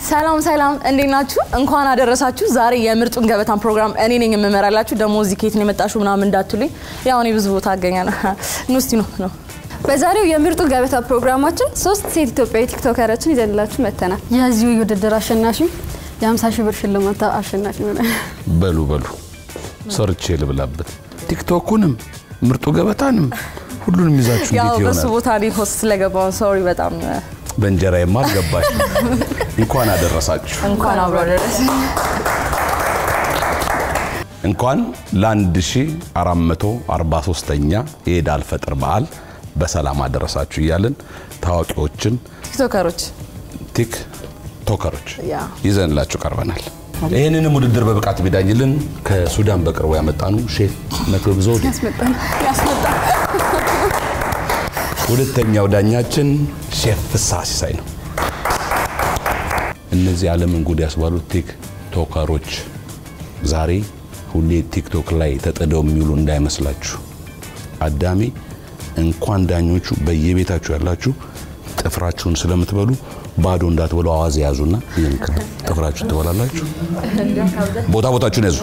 ሰላም ሰላም፣ እንዴት ናችሁ? እንኳን አደረሳችሁ። ዛሬ የምርጡን ገበታን ፕሮግራም እኔ ነኝ የምመራላችሁ። ደግሞ እዚህ ከየት ነው የመጣችሁ ምናምን እንዳትሉኝ፣ ያው እኔ ብዙ ቦታ አገኛለሁ። ኑ እስቲ ነው ነው በዛሬው የምርጡ ገበታ ፕሮግራማችን ሶስት ሴት ኢትዮጵያዊ ቲክቶከሮችን ይዘንላችሁ መጥተናል። የዚሁ የውድድር አሸናፊ የ50 ሺህ ብር ሽልማት አሸናፊ ሆነ። በሉ በሉ ሰርቼ ልብላበት። ቲክቶኩንም ምርጡ ገበታንም ሁሉንም ይዛችሁ ያው እንዴት በሱ ይሆናል? ቦታ እኔ ሆስት ስለገባውን ሶሪ፣ በጣም በእንጀራዬማ አልገባሽ። እንኳን አደረሳችሁ። እንኳን አብሮ አደረሰ። እንኳን ለ1443ኛ የኢድ አልፈጥር በዓል በሰላም አደረሳችሁ እያልን ታዋቂዎችን ቲክቶከሮች ቲክቶከሮች ያ ይዘንላችሁ ቀርበናል። ይህንንም ውድድር በብቃት ቢዳኝልን ከሱዳን በቅርቡ ያመጣኑ ሼፍ መክብብ ዘውዴ፣ ያስመጣል ያስመጣ ሁለተኛው ዳኛችን ሼፍ ፍስሐ ሲሳይ ነው። እነዚህ ዓለምን ጉድ ያስባሉት ቲክቶከሮች ዛሬ ሁሌ ቲክቶክ ላይ ተጥደው የሚውሉ እንዳይመስላችሁ። አዳሜ እንኳን ዳኞቹ በየቤታችሁ ያላችሁ ጥፍራችሁን ስለምትበሉ ባዶ እንዳትበሉ አዋዜ ያዙና ይህን ጥፍራችሁን ትበላላችሁ። ቦታ ቦታችሁን ያዙ።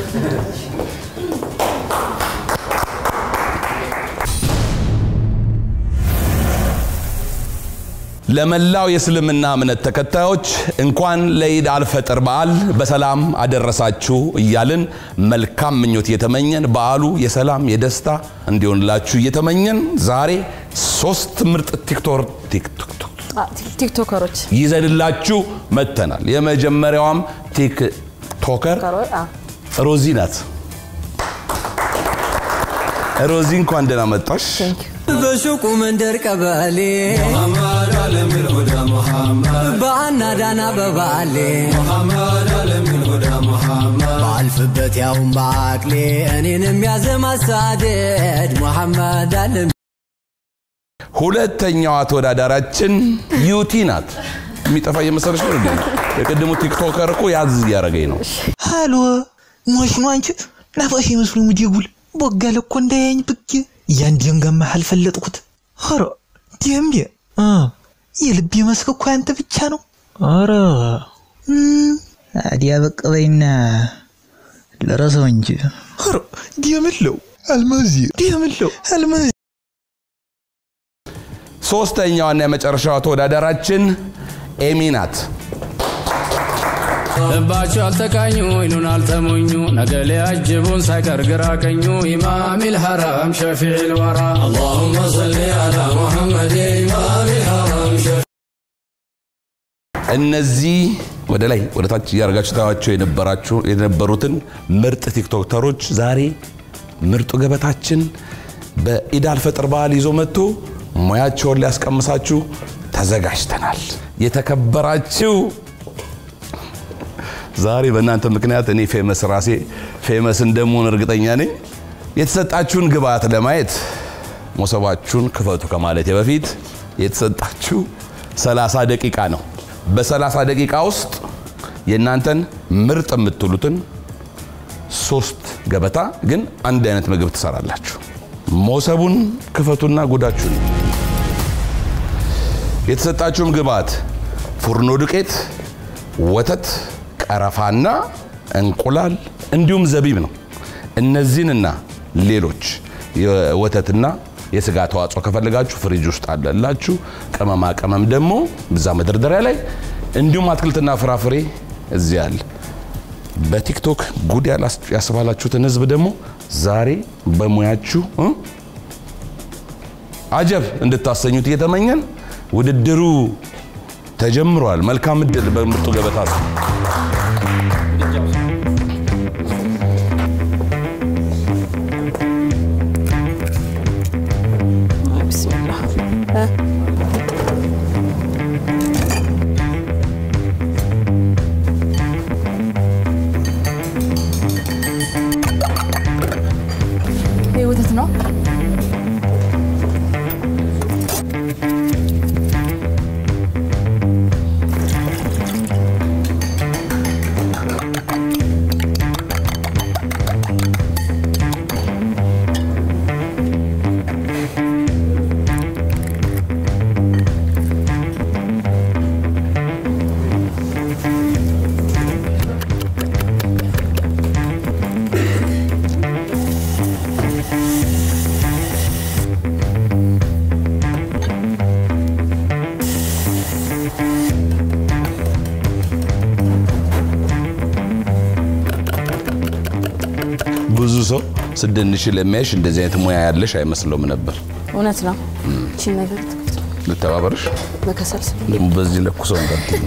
ለመላው የእስልምና እምነት ተከታዮች እንኳን ለኢድ አልፈጥር በዓል በሰላም አደረሳችሁ እያልን መልካም ምኞት እየተመኘን በዓሉ የሰላም የደስታ እንዲሆንላችሁ እየተመኘን ዛሬ ሶስት ምርጥ ቲክቶር ቲክቶክ አ፣ ቲክቶከሮች ይዘንላችሁ መጥተናል። የመጀመሪያዋም ቲክቶከር ከሮ- አ፣ ሮዚ ናት። ሮዚ እንኳን ደህና መጣሽ። ቴንክ ዩ። በሱቁ መንደር ቀበሌ በአና ዳና በባሌ ባልፍበት ያውን በአቅሌ እኔን የሚያዘም አሳደድ ሙሐመድ አለም ሁለተኛዋ ተወዳዳራችን ዩቲ ናት። የሚጠፋ እየመሰለች ነው እንዴ? የቅድሙ ቲክቶከር እኮ ያዝ እያደረገኝ ነው። ሃሎ ሞሽ ነው አንቺ ናፋሽ መስሎ ሙዲጉል ቦጋለ እኮ እንዳያኝ ብጌ ያንዴን ገማ አልፈለጥኩት ኧረ ደምዴ እ የልቤ መስክ እኮ ያንተ ብቻ ነው ኧረ እም፣ አዲያ በቅ በይና ልረሰው እንጂ ኧረ ደምለው አልማዚ ደምለው አልማዚ ሶስተኛዋና የመጨረሻዋ ተወዳዳራችን ኤሚ ናት። ልባቸው አልተቃኙ ይኑን አልተሞኙ ነገ ሊያጅቡን ሳይቀር ግራ ቀኙ ኢማም ልሐራም ሸፊዕ ልወራ አላሁመ ሰሊ አላ ሙሐመድ ኢማም ልሐራም ሸፊዕ እነዚህ ወደ ላይ ወደ ታች እያደረጋችሁ ታያቸው የነበራችሁ የነበሩትን ምርጥ ቲክቶከሮች ዛሬ ምርጡ ገበታችን በኢድ አልፈጥር በዓል ይዞ መጥቶ ሙያቸውን ሊያስቀምሳችሁ ተዘጋጅተናል። የተከበራችሁ ዛሬ በእናንተ ምክንያት እኔ ፌመስ ራሴ ፌመስ እንደምሆን እርግጠኛ ነኝ። የተሰጣችሁን ግብአት ለማየት ሞሰባችሁን ክፈቱ ከማለቴ በፊት የተሰጣችሁ 30 ደቂቃ ነው። በ30 ደቂቃ ውስጥ የእናንተን ምርጥ የምትሉትን ሶስት ገበታ ግን አንድ አይነት ምግብ ትሰራላችሁ። ሞሰቡን ክፈቱና ጉዳችሁን የተሰጣችሁም ግብአት ፉርኖ ዱቄት፣ ወተት፣ ቀረፋና እንቁላል እንዲሁም ዘቢብ ነው። እነዚህንና ሌሎች የወተትና የስጋ ተዋጽኦ ከፈለጋችሁ ፍሪጅ ውስጥ አለላችሁ። ቅመማ ቅመም ደግሞ ብዛ መደርደሪያ ላይ እንዲሁም አትክልትና ፍራፍሬ እዚህ አለ። በቲክቶክ ጉድ ያላስ- ያስባላችሁትን ህዝብ ደግሞ ዛሬ በሙያችሁ እ አጀብ እንድታሰኙት እየተመኘን ውድድሩ ተጀምሯል። መልካም እድል በምርጡ ገበታ ነው። ቢስሚላህ እ፣ ይሄ ወተት ነው። ብዙ ሰው ስደንሽ ለሚያይሽ እንደዚህ አይነት ሙያ ያለሽ አይመስለውም ነበር። እውነት ነው። እቺን ነገር ትክክል ልተባበርሽ በከሰል ስም ደግሞ በዚህ ለኩሰው እንዳትዪ።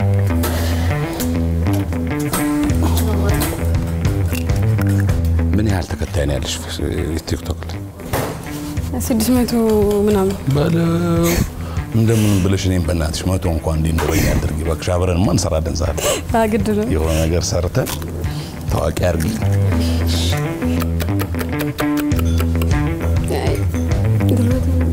ምን ያህል ተከታይ ነው ያለሽ ቲክቶክ ላይ? ስድስት መቶ ምናምን በለው እንደምን ብለሽ እኔም በእናትሽ መቶ እንኳን እንዲኖረኝ አድርጊ እባክሽ። አብረንማ እንሰራለን ዛሬ ግድ ነው። የሆነ ነገር ሰርተን ታዋቂ አድርጊ። አይ፣ ጉልበቴ ነው።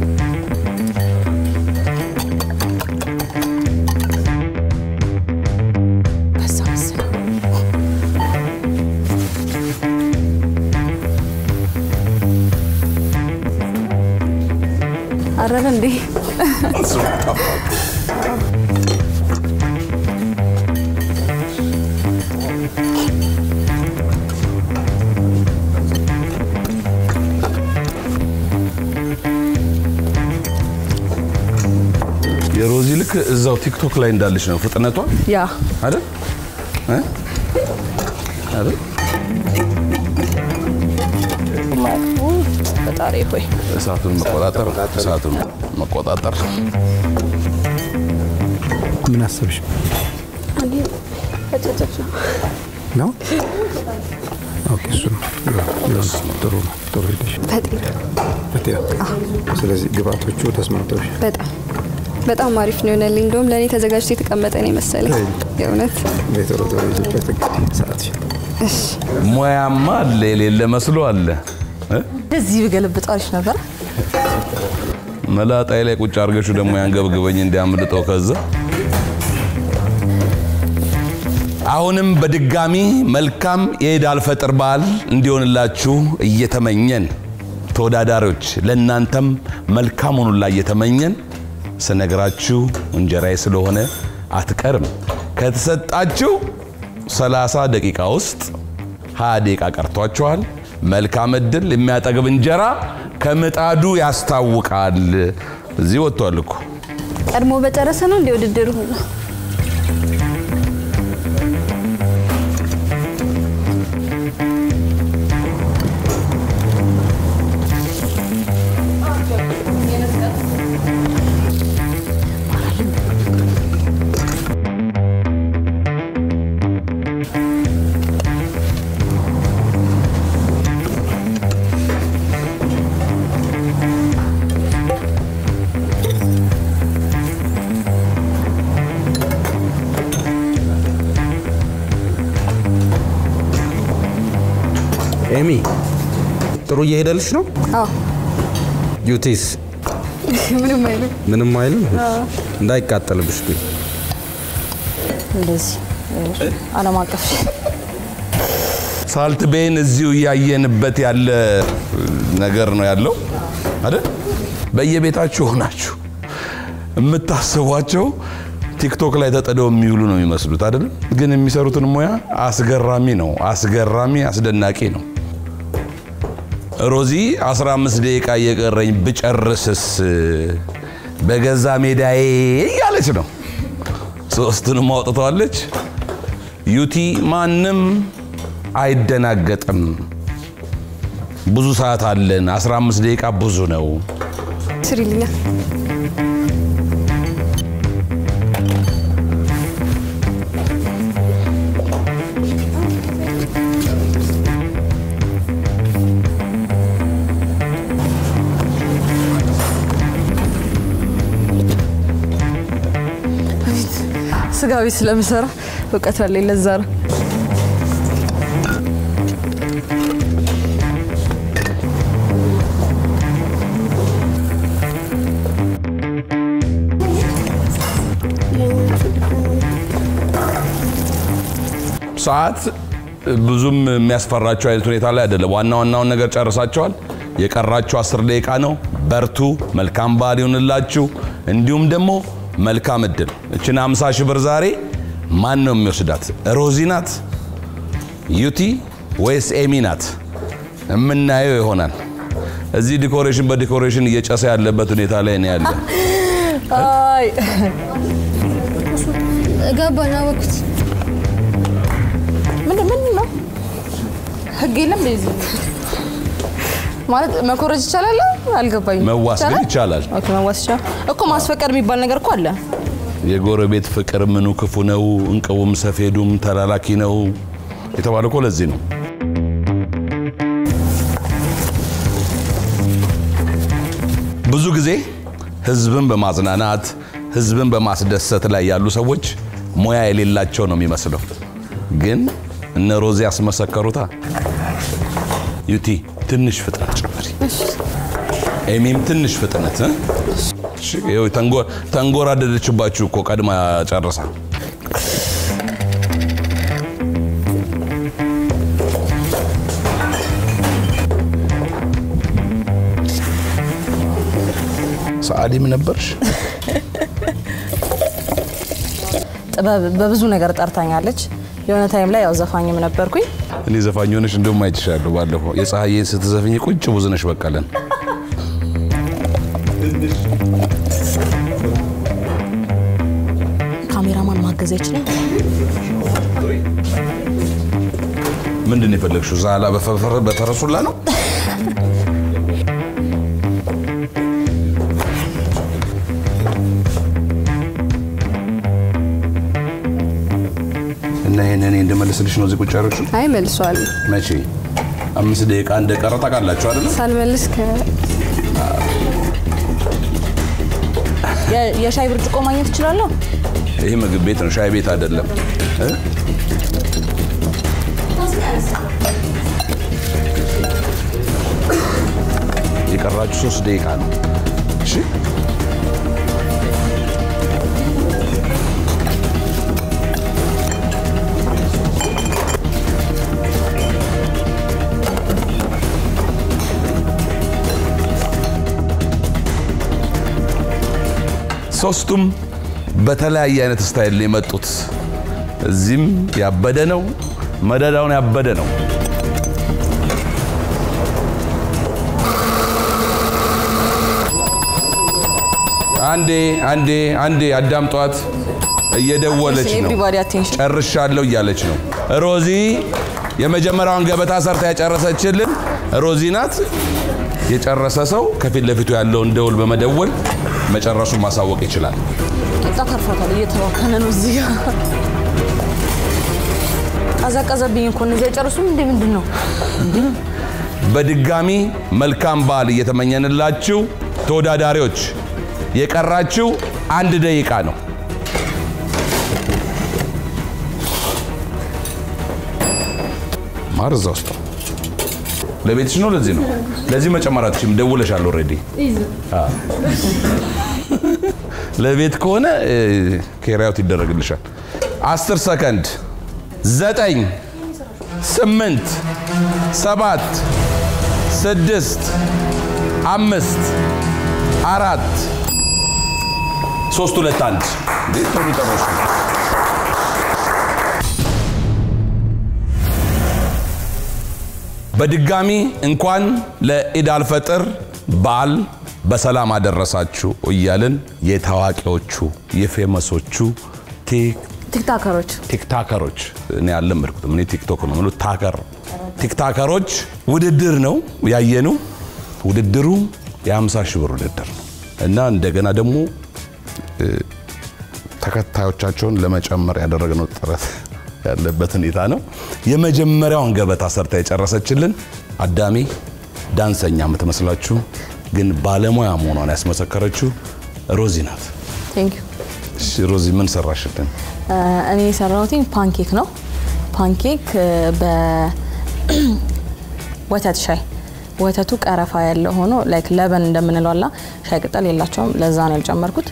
በዛ መሰለኝ። አረረ እንዴ? የሮዚ ልክ እዛው ቲክቶክ ላይ እንዳለች ነው ፍጥነቷ ያ አይደል እ? አይደል ፈጣሪ ሆይ እሳቱን መቆጣጠር እሳቱን መቆጣጠር ምን አሰብሽ እኔ አጨጨጭ ነው። ነው? ኦኬ፣ እሱ ነው ይሁን፣ ጥሩ ነው። ጥሩ ሄደሽ ፈጢር በጤና ስለዚህ ግብአቶቹ ተስማምተውሽ በጣም በጣም አሪፍ ነው የሆነልኝ። እንደውም ለእኔ ተዘጋጅቶ የተቀመጠ ነው የመሰለኝ የእውነት ቤተሮ ቶሎ ይዙበት እንግዲህ ሰዓትሽ ሙያማ አለ የሌለ መስሎ አለ እ? እንደዚህ ብገለብጥ አሪፍ ነበር። መላጣይ ላይ ቁጭ አድርገሹ ደግሞ ያንገብግበኝ እንዲያምልጠው ከዛ አሁንም በድጋሚ መልካም የኢድ አልፈጥር በዓል እንዲሆንላችሁ እየተመኘን ተወዳዳሪዎች ለእናንተም መልካም ሆኑላ እየተመኘን ስነግራችሁ እንጀራዬ ስለሆነ አትቀርም። ከተሰጣችሁ 30 ደቂቃ ውስጥ 20 ደቂቃ ቀርቷችኋል። መልካም እድል። የሚያጠግብ እንጀራ ከምጣዱ ያስታውቃል። እዚህ ወጥቷል እኮ ቀድሞ በጨረሰ ነው እንደ ውድድሩ ሁሉ ኤሚ ጥሩ እየሄደልሽ ነው? አዎ ዩቲስ ምንም አይልም። ምንም አይልም። እንዳይቃጠልብሽ ግን እንደዚህ ዓለም አቀፍ ሳልት ቤን እዚሁ እያየንበት ያለ ነገር ነው ያለው አይደል? በየቤታችሁ ሆናችሁ የምታስቧቸው ቲክቶክ ላይ ተጥደው የሚውሉ ነው የሚመስሉት አይደል? ግን የሚሰሩትን ሙያ አስገራሚ ነው። አስገራሚ አስደናቂ ነው። ሮዚ 15 ደቂቃ እየቀረኝ ብጨርስስ በገዛ ሜዳዬ እያለች ነው። ሶስቱንም አውጥተዋለች። ዩቲ ማንም አይደናገጥም። ብዙ ሰዓት አለን። 15 ደቂቃ ብዙ ነው። ስሪልኛ ስጋ ቤት ስለምሰራ እውቀት አለኝ። ለዛ ነው ሰዓት ብዙም የሚያስፈራቸው አይነት ሁኔታ ላይ አይደለም። ዋና ዋናውን ነገር ጨርሳቸዋል። የቀራችሁ አስር ደቂቃ ነው። በርቱ። መልካም በዓል ይሁንላችሁ። እንዲሁም ደግሞ መልካም እድል። እችን 50 ሺህ ብር ዛሬ ማን ነው የሚወስዳት? ሮዚ ናት፣ ዩቲ ወይስ ኤሚ ናት? የምናየው ይሆናል። እዚህ ዲኮሬሽን በዲኮሬሽን እየጨሰ ያለበት ሁኔታ ላይ ነው ያለ። አይ ገባኝ አወኩት። ምንድን ምንድን ነው ህግ የለም እንደዚህ ማለት መኮረጅ ይቻላል? አልገባኝም። መዋስ ግን ይቻላል። ኦኬ መዋስ ይቻላል እኮ ማስፈቀድ የሚባል ነገር እኮ አለ። የጎረቤት ፍቅር ምኑ ክፉ ነው፣ እንቅቡም ሰፌዱም ተላላኪ ነው የተባለ እኮ ለዚህ ነው። ብዙ ጊዜ ህዝብን በማዝናናት ህዝብን በማስደሰት ላይ ያሉ ሰዎች ሙያ የሌላቸው ነው የሚመስለው። ግን እነ ሮዚ ያስመሰከሩታ። ዩቲ ትንሽ ፍጥነት ጨምሪ፣ ኤሚም ትንሽ ፍጥነት እ? እሺ፣ ይኸው ተንጎ- ተንጎራደደችባችሁ እኮ ቀድማ ጨርሳ። ሰዓሊም ነበርሽ? ጥበብ በብዙ ነገር ጠርታኛለች። የሆነ ታይም ላይ ያው ዘፋኝም ነበርኩኝ። እኔ ዘፋኝ ሆነሽ እንደውም አይችሻለሁ። ባለፈው የፀሐዬን ስትዘፍኝ ቁጭ ብዙነሽ በቀለን ካሜራማን ማገዝ አይችልም። ምንድን ነው የፈለግሽው? ዛላ በፈ- በፈረሱላ ነው? እና ይሄን እኔ እንደመልስልሽ ነው እዚህ ቁጭ ያደረግሽው? አይ መልሷል። መቼ? አምስት ደቂቃ እንደቀረ ታውቃላችሁ አይደለ? ሳልመልስ ከ የ- የሻይ ብርጭቆ ማግኘት እችላለሁ? ይሄ ምግብ ቤት ነው፣ ሻይ ቤት አይደለም። እ? የቀራችሁ ሶስት ደቂቃ ነው። እሺ ሶስቱም በተለያየ አይነት ስታይል ነው የመጡት። እዚህም ያበደ ነው፣ መደዳውን ያበደ ነው። አንዴ አንዴ አንዴ አዳምጧት፣ እየደወለች ነው። ኤቭሪባዲ አቴንሽን ጨርሻለሁ እያለች ነው። ሮዚ የመጀመሪያውን ገበታ ሰርታ ያጨረሰችልን ሮዚ ናት። የጨረሰ ሰው ከፊት ለፊቱ ያለውን ደውል በመደወል መጨረሱን ማሳወቅ ይችላል። ቂጣ ተርፏታል። እየተባከነ ነው እዚህ ጋር ቀዘቀዘብኝ እኮ እነዚህ አይጨርሱም እንዴ? ምንድን ነው በድጋሚ መልካም በዓል እየተመኘንላችሁ ተወዳዳሪዎች፣ የቀራችሁ አንድ ደቂቃ ነው። ማር እዛ ውስጥ ነው። ለቤትሽ ነው። ለዚህ ነው። ለዚህ መጨመር አትችይም። ደውለሻል ኦልሬዲ። ለቤት ከሆነ እ፣ ኬሪያውት ይደረግልሻል። አስር ሰከንድ ዘጠኝ ስምንት ሰባት ስድስት አምስት አራት ሶስት ሁለት አንድ እንዴት ቶሎ ጨረሱ። በድጋሚ እንኳን ለኢድ አልፈጥር በዓል በሰላም አደረሳችሁ እያልን የታዋቂዎቹ የፌመሶቹ ቲክ ቲክታከሮች ቲክታከሮች እኔ አልለመድኩትም። እኔ ቲክቶክ ነው የምለው ታከር ቲክታከሮች ውድድር ነው ያየኑ። ውድድሩ የ50 ሺህ ብር ውድድር ነው እና እንደገና ደግሞ እ፣ ተከታዮቻቸውን ለመጨመር ያደረግነው ጥረት ያለበት ሁኔታ ነው። የመጀመሪያውን ገበታ ሰርታ የጨረሰችልን አዳሚ ዳንሰኛ የምትመስላችሁ ግን ባለሙያ መሆኗን ያስመሰከረችው ሮዚ ናት። ቴንክ ዩ እሺ ሮዚ ምን ሰራሽልን? እኔ የሰራሁት ፓንኬክ ነው። ፓንኬክ በወተት ሻይ ወተቱ ቀረፋ ያለው ሆኖ ላይክ ለበን እንደምንለው አላ ሻይ ቅጠል የላቸውም። ለዛ ነው ያልጨመርኩት።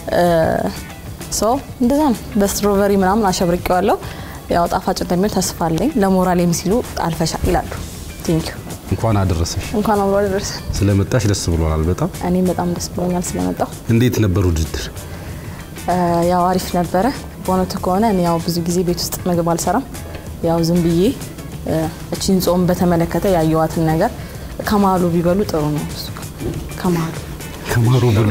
ሶ እንደዛ ነው። በስትሮበሪ ምናምን አሸብርቄዋለሁ። ያው ጣፋጭ እንደሚሆን ተስፋ አለኝ። ለሞራሌም ሲሉ አልፈሻል ይላሉ። ቴንክ ዩ እንኳን አደረሰሽ። እንኳን አብሮ አደረሰን። ስለመጣሽ ደስ ብሎናል በጣም። እኔም በጣም ደስ ብሎኛል ስለመጣሁ። እንዴት ነበር ውድድር? ያው አሪፍ ነበረ። በእውነቱ ከሆነ እኔ ያው ብዙ ጊዜ ቤት ውስጥ ምግብ አልሰራም። ያው ዝም ብዬ እ፣ እቺን ጾም በተመለከተ ያየዋትን ነገር ከመሀሉ ቢበሉ ጥሩ ነው። እሱ ከመሀሉ ከማሩ ብሉ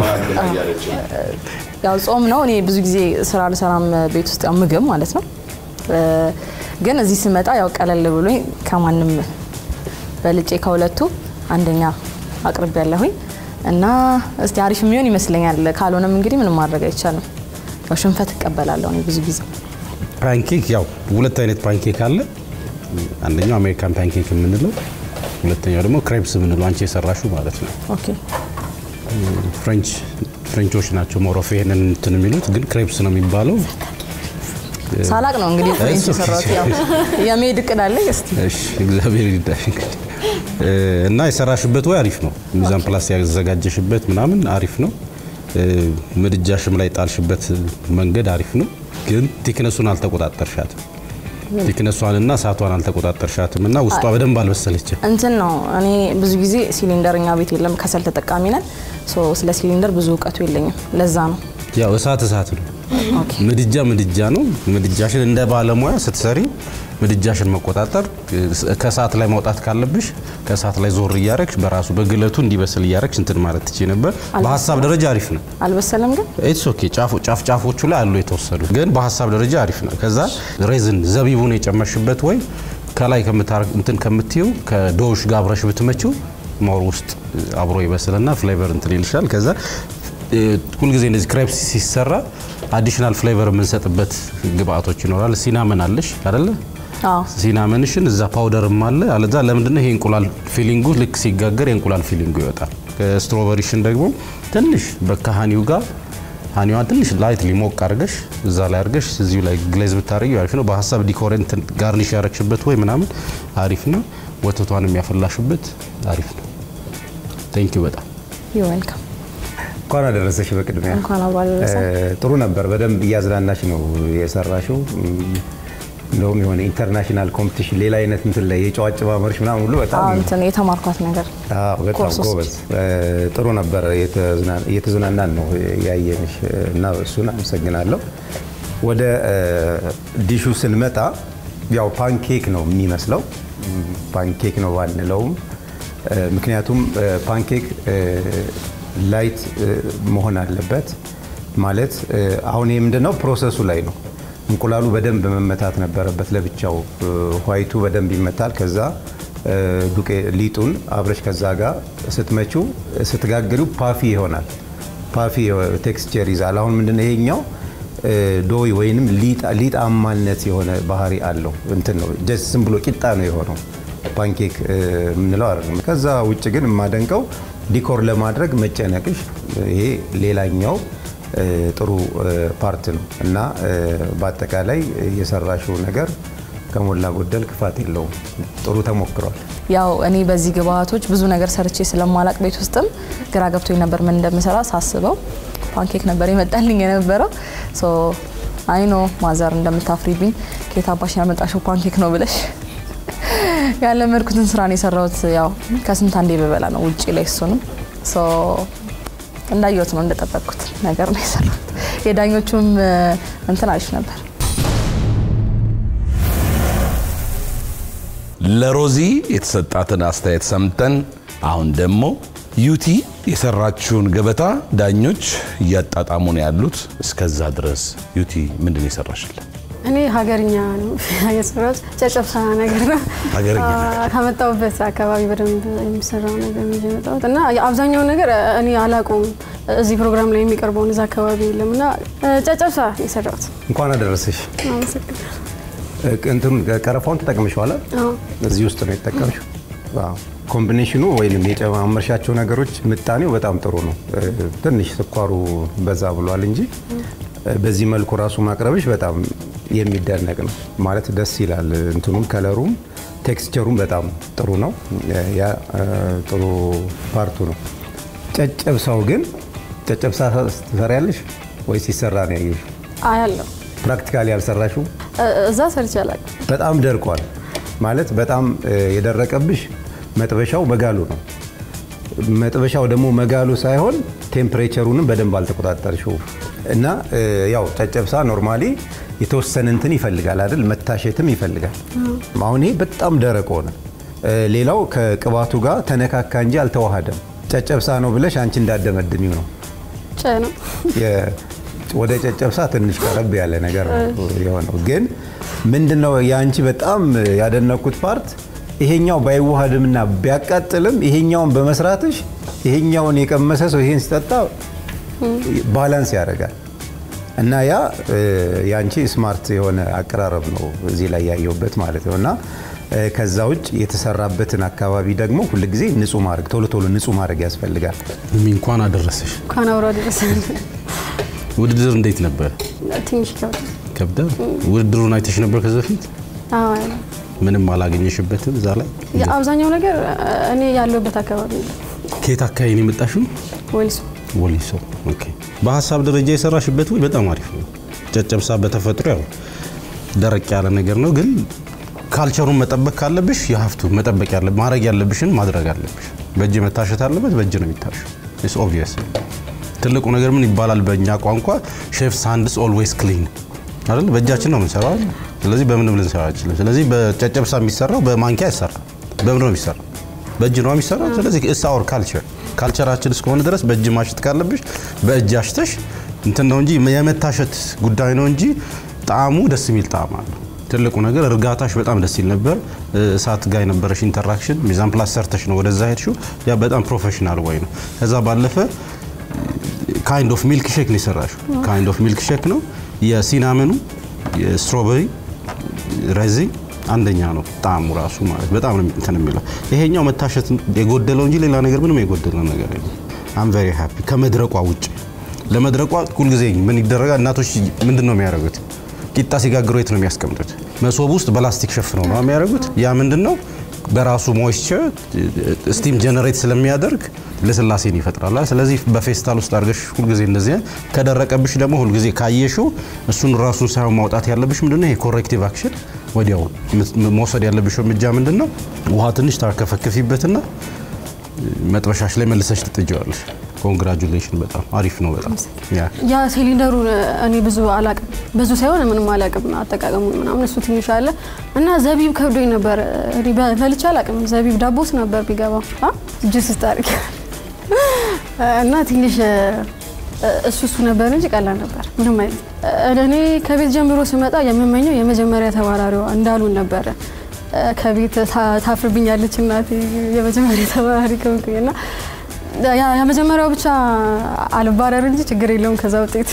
ያው ጾም ነው። እኔ ብዙ ጊዜ ስራ አልሰራም ቤት ውስጥ ያው ምግብ ማለት ነው። እ፣ ግን እዚህ ስመጣ ያው ቀለል ብሎኝ ከማንም በልጬ ከሁለቱ አንደኛ አቅርቤ ያለሁኝ እና እስቲ አሪፍ የሚሆን ይመስለኛል። ካልሆነም እንግዲህ ምንም ማድረግ አይቻልም። ያው ሽንፈት እቀበላለሁ እኔ ብዙ ጊዜ ፓንኬክ ያው ሁለት አይነት ፓንኬክ አለ። አንደኛው አሜሪካን ፓንኬክ የምንለው፣ ሁለተኛው ደግሞ ክሬፕስ የምንለው አንቺ የሰራሹ ማለት ነው። ኦኬ ፍሬንች ፍሬንቾች ናቸው ሞሮፍ ይሄንን እንትን የሚሉት ግን ክሬፕስ ነው የሚባለው። ሳላቅ ነው እንግዲህ ፍሬንች እሱ የሰራሁት። ያው የመሄድ እቅድ አለኝ። እስቲ እሺ እግዚአብሔር ይርዳሽ። እንግዲህ እ፣ እና የሰራሽበት ወይ አሪፍ ነው። ሚዛን ፕላስ ያዘጋጀሽበት ምናምን አሪፍ ነው። እ፣ ምድጃሽም ላይ ጣልሽበት መንገድ አሪፍ ነው። ግን ቲክነሱን አልተቆጣጠርሻትም። ቲክነሷንና እሳቷን አልተቆጣጠርሻትም እና ውስጧ በደንብ አልበሰለችም። እንትን ነው እኔ ብዙ ጊዜ ሲሊንደር እኛ ቤት የለም፣ ከሰል ተጠቃሚ ነን። ሶ ስለ ሲሊንደር ብዙ እውቀቱ የለኝም። ለዛ ነው ያው እሳት እሳት ነው። ኦኬ ምድጃ ምድጃ ነው። ምድጃሽን እንደ ባለሙያ ስትሰሪ ምድጃሽን መቆጣጠር ከእሳት ላይ ማውጣት ካለብሽ ከእሳት ላይ ዞር እያረግሽ በራሱ በግለቱ እንዲበስል እያረግሽ እንትን ማለት ትችይ ነበር። በሀሳብ ደረጃ አሪፍ ነው። አልበሰለም ግን ኢትስ ኦኬ ጫፍ ጫፍ ጫፎቹ ላይ አሉ የተወሰዱ፣ ግን በሀሳብ ደረጃ አሪፍ ነው። ከዛ ሬዝን ዘቢቡን የጨመርሽበት ወይ ከላይ ከምታረግ እንትን ከምትዩ ከዶሽ ጋር አብረሽ ብትመችው ማር ውስጥ አብሮ ይበስልና ፍሌቨር እንትን ይልሻል። ከዛ እ፣ ሁልጊዜ እንደዚህ ክሬፕስ ሲሰራ አዲሽናል ፍሌቨር የምንሰጥበት ግብአቶች ይኖራል። ሲናመን አለሽ አይደለ? አዎ ሲናመንሽን እዛ ፓውደርም አለ። አለዛ ለምንድነው ይሄ እንቁላል ፊሊንጉ ልክ ሲጋገር የእንቁላል ፊሊንጉ ይወጣል። ከስትሮበሪሽን ደግሞ ትንሽ በካሃኒው ጋር ሃኒዋን ትንሽ ላይት ሊሞቅ አድርገሽ እዛ ላይ አድርገሽ እዚሁ ላይ ግሌዝ ብታደርጊው አሪፍ ነው። በሀሳብ ዲኮሬንት ጋርኒሽ ያረግሽበት ወይ ምናምን አሪፍ ነው። ወተቷንም ያፈላሽበት አሪፍ ነው። ቴንክ ዩ በጣም ዩ ዌልካም። እንኳን አደረሰሽ። በቅድሚያ እንኳን አብሮ አደረሰን። እ፣ ጥሩ ነበር። በደንብ እያዝናናሽ ነው የሰራሽው። እም፣ እንደውም የሆነ ኢንተርናሽናል ኮምፒቲሽን ሌላ አይነት እንትን ላይ የጨዋጭ ማመርሽ ምናምን ሁሉ በጣም አዎ እንትን የተማርኳት ነገር አዎ፣ በጣም ኮርስ ውስጥ። ጎበዝ እ፣ ጥሩ ነበር። የተዝና- እየተዝናናን ነው ያየንሽ እና እሱን አመሰግናለሁ። ወደ እ፣ ዲሹ ስንመጣ ያው ፓንኬክ ነው የሚመስለው። እም፣ ፓንኬክ ነው ባንለውም እ፣ ምክንያቱም እ፣ ፓንኬክ እ፣ ላይት እ፣ መሆን አለበት ማለት እ፣ አሁን ይህ ምንድነው ፕሮሰሱ ላይ ነው። እንቁላሉ በደንብ መመታት ነበረበት ለብቻው። እ፣ ዋይቱ በደንብ ይመታል። ከዛ እ፣ ዱቄ ሊጡን አብረሽ ከዛ ጋር ስትመችው ስትጋግሪው ፓፊ ይሆናል። ፓፊ ቴክስቸር ይዛል። አሁን ምንድነው ይሄኛው እ፣ ዶይ ወይንም ሊጣ- ሊጣማነት የሆነ ባህሪ አለው። እንትን ነው ጀስት ዝም ብሎ ቂጣ ነው የሆነው ፓንኬክ እ፣ የምንለው አይደለም። ከዛ ውጭ ግን የማደንቀው ዲኮር ለማድረግ መጨነቅሽ፣ ይሄ ሌላኛው እ፣ ጥሩ እ፣ ፓርት ነው እና እ፣ በአጠቃላይ የሰራሽው ነገር ከሞላ ጎደል ክፋት የለውም። ጥሩ ተሞክሯል። ያው እኔ በዚህ ግብአቶች ብዙ ነገር ሰርቼ ስለማላቅ ቤት ውስጥም ግራ ገብቶኝ ነበር ምን እንደምሰራ ሳስበው ፓንኬክ ነበር የመጣልኝ የነበረው። ሶ አይኖ ማዘር እንደምታፍሪብኝ ከየት አባሽ ያመጣሽው ፓንኬክ ነው ብለሽ ያለመድኩትን ስራ ነው የሰራሁት። ያው ከስንት አንዴ በበላ ነው ውጪ ላይ እሱንም ሶ እንዳየሁት ነው እንደጠበቅኩት ነገር ነው የሰራሁት። የዳኞቹም እ፣ እንትን አሪፍ ነበር። ለሮዚ የተሰጣትን አስተያየት ሰምተን አሁን ደግሞ ዩቲ የሰራችውን ገበታ ዳኞች እያጣጣሙ ነው ያሉት። እስከዛ ድረስ ዩቲ ምንድን ነው የሰራሽልን? እኔ ሀገርኛ ነው የሰራሁት። ጨጨብሳ ነገር ነው ሀገርኛ አ- ከመጣሁበት አካባቢ በደንብ የሚሰራው ነገር ነው ይዤ የመጣሁት እና አብዛኛው ነገር እኔ አላውቀውም። እዚህ ፕሮግራም ላይ የሚቀርበውን እዛ አካባቢ የለም እና እ፣ ጨጨብሳ ነው የሰራሁት። እንኳን አደረሰሽ። አመሰግናለሁ። እ፣ እንትኑን ቀረፋውን ተጠቅመሽዋል? አዎ። እዚህ ውስጥ ነው የተጠቀምሽው? አዎ። ኮምቢኔሽኑ ወይም የጨማመርሻቸው ነገሮች ምጣኔው በጣም ጥሩ ነው። እ፣ ትንሽ ስኳሩ በዛ ብሏል እንጂ እ፣ በዚህ መልኩ ራሱ ማቅረብሽ በጣም የሚደነቅ ነው። ማለት ደስ ይላል። እንትኑም ከለሩም ቴክስቸሩም በጣም ጥሩ ነው። እ፣ ያ እ፣ ጥሩ ፓርቱ ነው። ጨጨብሳው ግን ጨጨብሳ ትሰሪያለሽ ወይስ ሲሰራ ነው ያየሽው? አያለሁ ፕራክቲካሊ ያልሰራሽው? እ፣ እዛ ሰርቼ አላውቅም። በጣም ደርቋል። ማለት በጣም እ፣ የደረቀብሽ መጥበሻው መጋሉ ነው። መጥበሻው ደግሞ መጋሉ ሳይሆን ቴምፕሬቸሩንም በደንብ አልተቆጣጠርሽው እና እ፣ ያው ጨጨብሳ ኖርማሊ የተወሰነ እንትን ይፈልጋል አይደል? መታሸትም ይፈልጋል። አሁን ይሄ በጣም ደረቅ ሆነ። እ፣ ሌላው ከቅባቱ ጋር ተነካካ እንጂ አልተዋሃደም። ጨጨብሳ ነው ብለሽ አንቺ እንዳደመድሚው ነው። ጨ ነው የ- ወደ ጨጨብሳ ትንሽ ቀረብ ያለ ነገር ነው የሆነው። ግን ምንድነው የአንቺ በጣም ያደነኩት ፓርት ይሄኛው ባይዋሃድምና ቢያቃጥልም ይሄኛውን በመስራትሽ ይሄኛውን የቀመሰ ሰው ይሄን ሲጠጣ ባላንስ ያደርጋል እና ያ እ፣ የአንቺ ስማርት የሆነ አቀራረብ ነው እዚህ ላይ ያየሁበት ማለት ነው እና እ፣ ከዛ ውጭ የተሰራበትን አካባቢ ደግሞ ሁልጊዜ ንጹህ ማድረግ ቶሎ ቶሎ ንጹህ ማድረግ ያስፈልጋል። እሚ እንኳን አደረሰሽ። እንኳን አብሮ አደረሰን። ውድድር እንዴት ነበር? ትንሽ ይከብዳል። ከብዳ ውድድሩን አይተሽ ነበር ከዚህ በፊት? አዎ፣ ምንም አላገኘሽበትም እዛ ላይ? የአብዛኛው ነገር እኔ ያለሁበት አካባቢ ነው። ከየት አካባቢ ነው የመጣሽው? ወሊሶ ወሊሶ። ኦኬ። በሀሳብ ደረጃ የሰራሽበት ወይ በጣም አሪፍ ነው። ጨጨብሳ በተፈጥሮ ያው ደረቅ ያለ ነገር ነው፣ ግን ካልቸሩን መጠበቅ ካለብሽ የሀፍቱ መጠበቅ ያለ ማድረግ ያለብሽን ማድረግ አለብሽ። በእጅ መታሸት አለበት፣ በእጅ ነው የሚታሸው። ኢትስ ኦብቪየስ። ትልቁ ነገር ምን ይባላል በእኛ ቋንቋ ሼፍስ ሃንድስ ኦልዌይስ ክሊን አይደል? በእጃችን ነው የምንሰራው አይደል? ስለዚህ በምንም ልንሰራ አይችልም። ስለዚህ በጨጨብሳ የሚሰራው በማንኪያ አይሰራም። በምን ነው የሚሰራው? በእጅ ነው የሚሰራው። ስለዚህ ኢትስ አወር ካልቸር ካልቸራችን እስከሆነ ድረስ በእጅ ማሸት ካለብሽ በእጅ አሽተሽ እንትን ነው እንጂ የመታሸት ጉዳይ ነው እንጂ ጣዕሙ ደስ የሚል ጣዕም አለው። ትልቁ ነገር እርጋታሽ በጣም ደስ ይል ነበር። እሳት ጋር የነበረሽ ኢንተራክሽን ሚዛን ፕላስ ሰርተሽ ነው ወደዛ ሄድሽው። ያ በጣም ፕሮፌሽናል ወይ ነው። ከዛ ባለፈ ካይንድ ኦፍ ሚልክ ሼክ ነው የሰራሽው። ካይንድ ኦፍ ሚልክ ሼክ ነው የሲናመኑ የስትሮበሪ ረዚ አንደኛ ነው ጣዕሙ ራሱ ማለት በጣም ነው እንትን የሚለው። ይሄኛው መታሸት የጎደለው እንጂ ሌላ ነገር ምንም የጎደለው ነገር የለም። አም ቬሪ ሃፒ ከመድረቋ ውጭ ለመድረቋ ሁልጊዜ ምን ይደረጋል? እናቶች ምንድን ነው የሚያደርጉት? ቂጣ ሲጋግሩ የት ነው የሚያስቀምጡት? መሶብ ውስጥ በላስቲክ ሸፍነው ነው የሚያደርጉት። ያ ምንድን ነው በራሱ ሞይስቸር ስቲም ጀነሬት ስለሚያደርግ ልስላሴን ይፈጥራል። ስለዚህ በፌስታል ውስጥ አድርገሽ ሁልጊዜ እንደዚህ ከደረቀብሽ ደግሞ ሁልጊዜ ካየሽው እሱን ራሱን ሳይሆን ማውጣት ያለብሽ ምንድነው ይሄ ኮሬክቲቭ አክሽን ወዲያው መውሰድ ያለብሽ እርምጃ ምንድን ነው? ውሃ ትንሽ ታርከፈክፊበትና መጥበሻሽ ላይ መልሰሽ ትጥጀዋለሽ። ኮንግራጁሌሽን በጣም አሪፍ ነው። በጣም ያ ያ ሲሊንደሩ እኔ ብዙ አላቅም፣ ብዙ ሳይሆን ምንም አላቅም አጠቃቀሙን ምናምን እሱ ትንሽ አለ እና ዘቢብ ከብዶኝ ነበር። እኔ በ- በልቼ አላቅም። ዘቢብ ዳቦስ ነበር ቢገባው ጁስ ስታርግ እና ትንሽ እሱ እሱ ነበር እንጂ ቀላል ነበር። ምንም አይነት እኔ ከቤት ጀምሮ ስመጣ የምመኘው የመጀመሪያ ተባራሪዋ እንዳሉን ነበረ። ከቤት ታ- ታፍርብኛለች እናቴ የመጀመሪያ ተባራሪ ከሆንኩኝ እና ያ- የመጀመሪያው ብቻ አልባረር እንጂ ችግር የለውም ከዛ ውጤት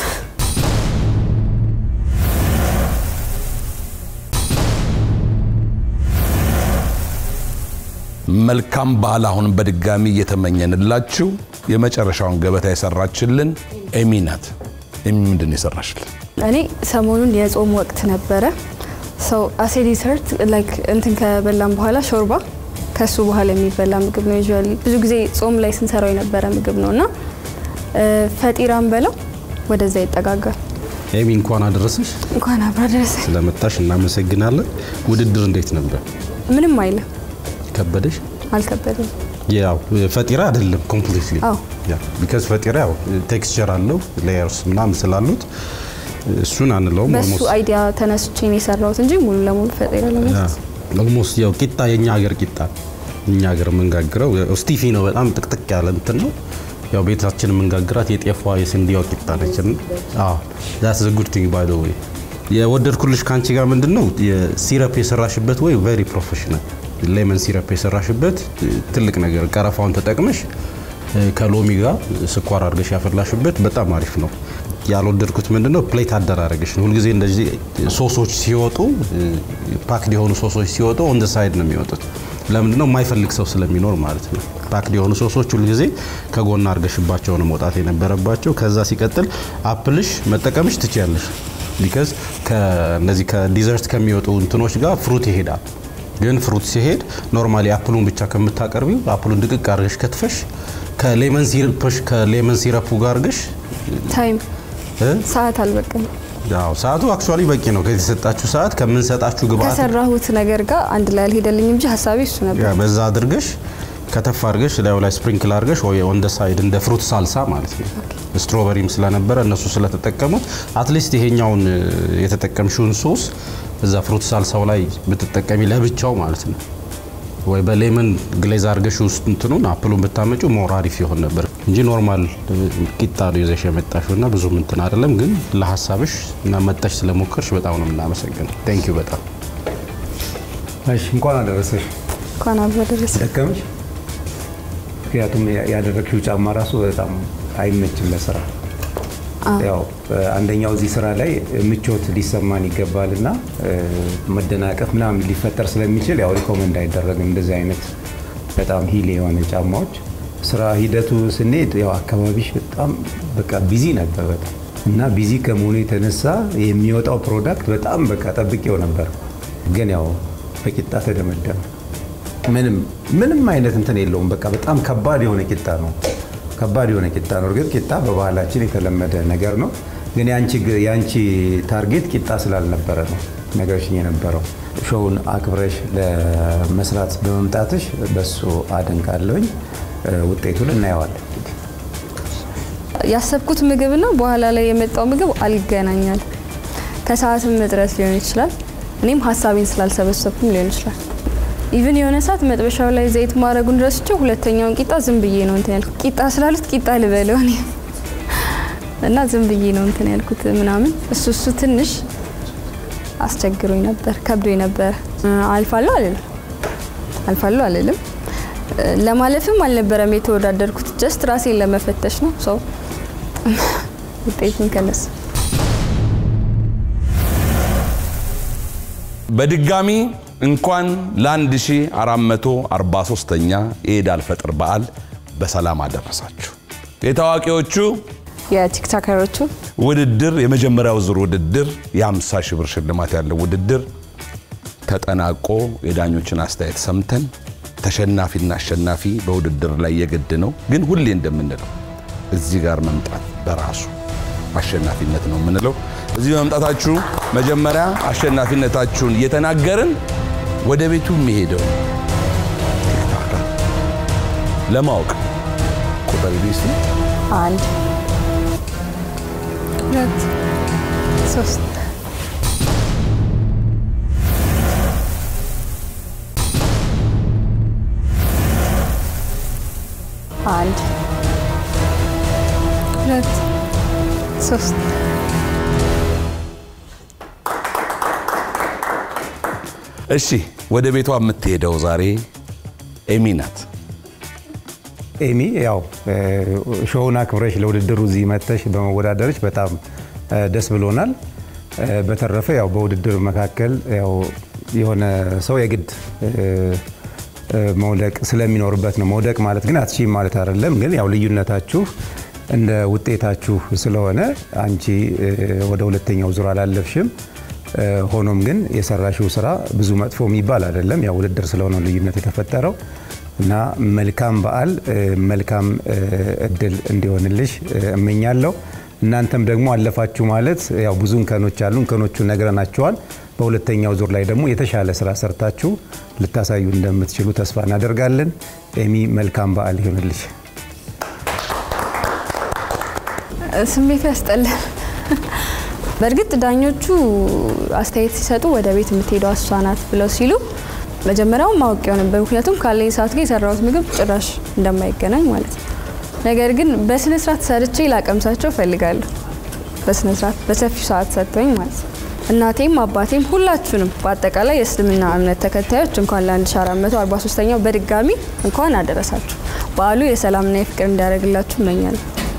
መልካም በዓል አሁን በድጋሚ እየተመኘንላችሁ የመጨረሻውን ገበታ የሰራችልን ኤሚ ናት። ኤሚ ምንድን ነው የሰራችልን? እኔ ሰሞኑን የጾም ወቅት ነበረ። ሰው አሴ ዲሰርት ላይክ እንትን ከበላም በኋላ ሾርባ ከሱ በኋላ የሚበላ ምግብ ነው። ዩዥዋሊ ብዙ ጊዜ ጾም ላይ ስንሰራው የነበረ ምግብ ነው እና እ፣ ፈጢራም በለው ወደዛ ይጠጋጋል። ኤሚ እንኳን አደረሰሽ። እንኳን አብራ ደረሰ። ስለመጣሽ እናመሰግናለን። ውድድር እንዴት ነበር? ምንም አይልም፣ ከበደሽ? አልከበደም። ያው ፈጢራ አይደለም ኮምፕሊትሊ አዎ ቢካዝ ፈጢራ ያው ቴክስቸር አለው ሌየርስ ምናምን ስላሉት እሱን አንለውም። በሱ almost- አይዲያ ተነስቼ ነው የሰራሁት እንጂ ሙሉ ለሙሉ ፈጢራ ለመስራት ኦልሞስት ያው ቂጣ የኛ ሀገር ቂጣ እኛ ሀገር የምንጋግረው ያው ስቲፊ ነው። በጣም ጥቅጥቅ ያለ እንትን ነው። ያው ቤታችን የምንጋግራት የጤፏ የስንዴዋ ቂጣ ነች። አዎ ዛትስ ዘ ጉድ ቲንግ ባይ ዘ ዌይ የወደድኩልሽ ከአንቺ ጋር ምንድን ነው የሲረፕ የሰራሽበት ወይ ቬሪ ፕሮፌሽናል ሌመን ሲረፕ የሰራሽበት ትልቅ ነገር ቀረፋውን ተጠቅመሽ ከሎሚ ጋር ስኳር አድርገሽ ያፈላሽበት በጣም አሪፍ ነው። ያልወደድኩት ምንድነው ፕሌት አደራረግሽ ነው። ሁልጊዜ እንደዚህ ሶሶች ሲወጡ ፓክድ የሆኑ ሶሶች ሲወጡ ኦን ደ ሳይድ ነው የሚወጡት። ለምንድነው የማይፈልግ ሰው ስለሚኖር ማለት ነው። ፓክድ የሆኑ ሶሶች ሁልጊዜ ከጎና አድርገሽባቸው ነው መውጣት የነበረባቸው። ከዛ ሲቀጥል አፕልሽ መጠቀምሽ ትችያለሽ። ቢካዝ ከነዚህ ከዲዘርት ከሚወጡ እንትኖች ጋር ፍሩት ይሄዳል። ግን ፍሩት ሲሄድ ኖርማሊ አፕሉን ብቻ ከምታቀርቢው አፕሉን ድቅቅ አድርገሽ ከትፈሽ ከሌመን ሲረፕሽ ከሌመን ሲረፑ ጋር አድርገሽ ታይም እ? ሰዓት አልበቅም። አዎ ሰዓቱ አክቹዋሊ በቂ ነው። ከተሰጣችሁ ሰዓት ከምንሰጣችሁ ግብአት ከሰራሁት ነገር ጋር አንድ ላይ አልሄደልኝ እንጂ ሀሳቤ እሱ ነበር። ያ በዛ አድርገሽ ከተፍ አድርገሽ ላዩ ላይ ስፕሪንክል አድርገሽ ወይ ኦን ደ ሳይድ እንደ ፍሩት ሳልሳ ማለት ነው። ስትሮበሪም ስለነበረ እነሱ ስለተጠቀሙት አትሊስት ይሄኛውን እ፣ የተጠቀምሽውን ሶስ እዛ ፍሩት ሳልሳው ላይ ብትጠቀሚ ለብቻው ማለት ነው ወይ በሌመን ግሌዝ አድርገሽ ውስጥ እንትኑን አፕሉን ብታመጩ ሞር አሪፍ ይሆን ነበር እንጂ ኖርማል ቂጣ ነው ይዘሽ የመጣሽው እና ብዙም እንትን አይደለም። ግን ለሀሳብሽ እና መጠሽ ስለሞከርሽ በጣም ነው የምናመሰግነው። ቴንክ ዩ በጣም እሺ፣ እንኳን አደረሰሽ። እንኳን አብሮ ደረሰ። ደከመሽ? ምክንያቱም ያደረግሽው ጫማ ራሱ በጣም አይመችም ለስራ። ያው አንደኛው እዚህ ስራ ላይ ምቾት ሊሰማን ይገባል እና መደናቀፍ ምናምን ሊፈጠር ስለሚችል ያው ሪኮመንድ አይደረግም እንደዚህ አይነት በጣም ሂል የሆነ ጫማዎች። ስራ ሂደቱ ስንሄድ ያው አካባቢሽ በጣም በቃ ቢዚ ነበር በጣም እና ቢዚ ከመሆኑ የተነሳ የሚወጣው ፕሮዳክት በጣም በቃ ጠብቄው ነበር፣ ግን ያው በቂጣ ተደመደመ። ምንም ምንም አይነት እንትን የለውም። በቃ በጣም ከባድ የሆነ ቂጣ ነው። ከባድ የሆነ ቂጣ ነው። እርግጥ ቂጣ በባህላችን የተለመደ ነገር ነው፣ ግን የአንቺ ታርጌት ቂጣ ስላልነበረ ነው ነገርሽኝ የነበረው። ሾውን አክብረሽ ለመስራት በመምጣትሽ በሱ አደንቃለሁኝ። ውጤቱን እናየዋለን። ያሰብኩት ምግብና በኋላ ላይ የመጣው ምግብ አልገናኛል። ከሰዓትም እጥረት ሊሆን ይችላል። እኔም ሀሳቤን ስላልሰበሰብኩም ሊሆን ይችላል። ኢቭን የሆነ ሰዓት መጥበሻው ላይ ዘይት ማድረጉን ረስቼው ሁለተኛውን ቂጣ ዝም ብዬ ነው እንትን ያልኩት። ቂጣ ስላሉት ቂጣ ልበለው እኔ እና ዝም ብዬ ነው እንትን ያልኩት ምናምን። እሱ እሱ ትንሽ አስቸግሮኝ ነበር፣ ከብዶኝ ነበር። አልፋለሁ አልልም አልፋለሁ አልልም። ለማለፍም አልነበረም የተወዳደርኩት፣ ጀስት ራሴን ለመፈተሽ ነው። ሰው ውጤቱን ከነሱ በድጋሚ እንኳን ለ1443ኛ የኢድ አልፈጥር በዓል በሰላም አደረሳችሁ። የታዋቂዎቹ የቲክቶከሮቹ ውድድር የመጀመሪያው ዙር ውድድር የ50 ሺህ ብር ሽልማት ያለው ውድድር ተጠናቆ የዳኞችን አስተያየት ሰምተን ተሸናፊና አሸናፊ በውድድር ላይ የግድ ነው። ግን ሁሌ እንደምንለው እዚህ ጋር መምጣት በራሱ አሸናፊነት ነው የምንለው። እዚህ በመምጣታችሁ መጀመሪያ አሸናፊነታችሁን እየተናገርን ወደ ቤቱ የሚሄደው ቲክቶከር ለማወቅ ቁጥር ቢስ አንድ ሁለት ሶስት አንድ ሁለት ሶስት እሺ፣ ወደ ቤቷ የምትሄደው ዛሬ ኤሚ ናት። ኤሚ ያው ሾውን አክብረሽ ለውድድሩ እዚህ መጥተሽ በመወዳደርሽ በጣም ደስ ብሎናል። በተረፈ ያው በውድድር መካከል ያው የሆነ ሰው የግድ መውደቅ ስለሚኖርበት ነው። መውደቅ ማለት ግን አትችይም ማለት አይደለም። ግን ያው ልዩነታችሁ እንደ ውጤታችሁ ስለሆነ አንቺ ወደ ሁለተኛው ዙር አላለፍሽም። ሆኖም ግን የሰራሽው ስራ ብዙ መጥፎ የሚባል አይደለም። ያው ውድድር ስለሆነ ልዩነት የተፈጠረው እና መልካም በዓል መልካም እድል እንዲሆንልሽ እመኛለሁ። እናንተም ደግሞ አለፋችሁ ማለት ያው ብዙ እንከኖች አሉ። እንከኖቹን ነግረናቸዋል። በሁለተኛው ዙር ላይ ደግሞ የተሻለ ስራ ሰርታችሁ ልታሳዩ እንደምትችሉ ተስፋ እናደርጋለን። ኤሚ መልካም በዓል ይሆንልሽ። ስሜቱ ያስጠላል። በእርግጥ ዳኞቹ አስተያየት ሲሰጡ ወደ ቤት የምትሄደው እሷ ናት ብለው ሲሉ መጀመሪያው ማወቂያው ነበር። ምክንያቱም ካለኝ ሰዓት ጋር የሰራሁት ምግብ ጭራሽ እንደማይገናኝ ማለት ነው። ነገር ግን በስነ ስርዓት ሰርቼ ላቀምሳቸው እፈልጋለሁ። በስነ ስርዓት በሰፊው ሰዓት ሰጥቶኝ ማለት ነው። እናቴም አባቴም ሁላችሁንም በአጠቃላይ የእስልምና እምነት ተከታዮች እንኳን ለ1443ኛው በድጋሚ እንኳን አደረሳችሁ። በዓሉ የሰላምና የፍቅር እንዲያደርግላችሁ እመኛለሁ።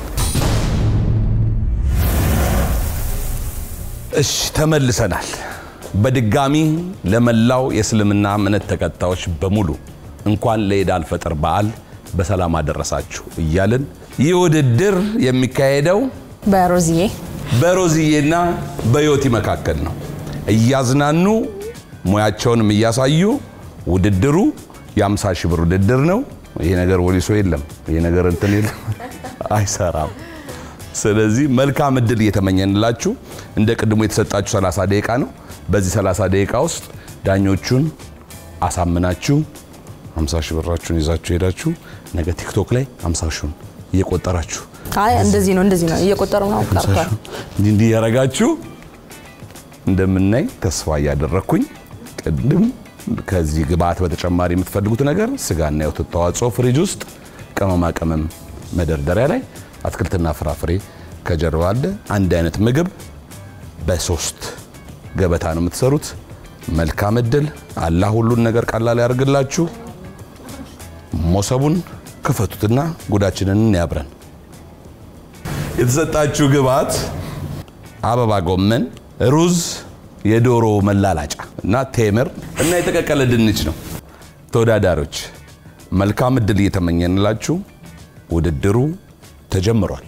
እሺ ተመልሰናል። በድጋሚ ለመላው የእስልምና እምነት ተከታዮች በሙሉ እንኳን ለኢድ አልፈጥር በዓል በሰላም አደረሳችሁ እያልን ይህ ውድድር የሚካሄደው በሮዝዬ በሮዝዬና በዮቲ መካከል ነው። እያዝናኑ ሙያቸውንም እያሳዩ ውድድሩ የ50 ሺህ ብር ውድድር ነው። ይሄ ነገር ወሊሶ የለም፣ ይሄ ነገር እንትን የለም፣ አይሰራም። ስለዚህ መልካም እድል እየተመኘንላችሁ እንደ ቅድሙ የተሰጣችሁ 30 ደቂቃ ነው። በዚህ 30 ደቂቃ ውስጥ ዳኞቹን አሳምናችሁ 50 ሺህ ብራችሁን ይዛችሁ ሄዳችሁ ነገ ቲክቶክ ላይ 50 ሺውን እየቆጠራችሁ አይ እንደዚህ ነው እንደዚህ ነው እየቆጠሩ ነው ቀርቷል። እንዲህ እንዲህ ያረጋችሁ እንደምናይ ተስፋ እያደረግኩኝ ቅድም ከዚህ ግብአት በተጨማሪ የምትፈልጉት ነገር ስጋና የወተት ተዋጽኦ ፍሪጅ ውስጥ፣ ቅመማ ቅመም መደርደሪያ ላይ፣ አትክልትና ፍራፍሬ ከጀርባ አለ። አንድ አይነት ምግብ በሶስት ገበታ ነው የምትሰሩት። መልካም እድል። አላህ ሁሉን ነገር ቀላል ያደርግላችሁ። ሞሰቡን ክፈቱትና ጉዳችንን እንያብረን። የተሰጣችሁ ግብአት አበባ ጎመን፣ ሩዝ፣ የዶሮ መላላጫ እና ቴምር እና የተቀቀለ ድንች ነው። ተወዳዳሪዎች መልካም እድል እየተመኘንላችሁ ውድድሩ ተጀምሯል።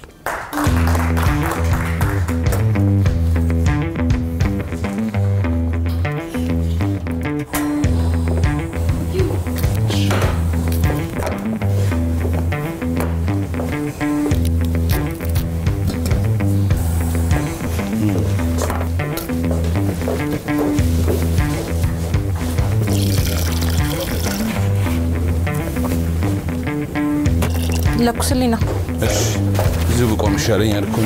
ለኩስልኝ ነው። እሺ እዚሁ ብቆም ይሻለኛል እኮ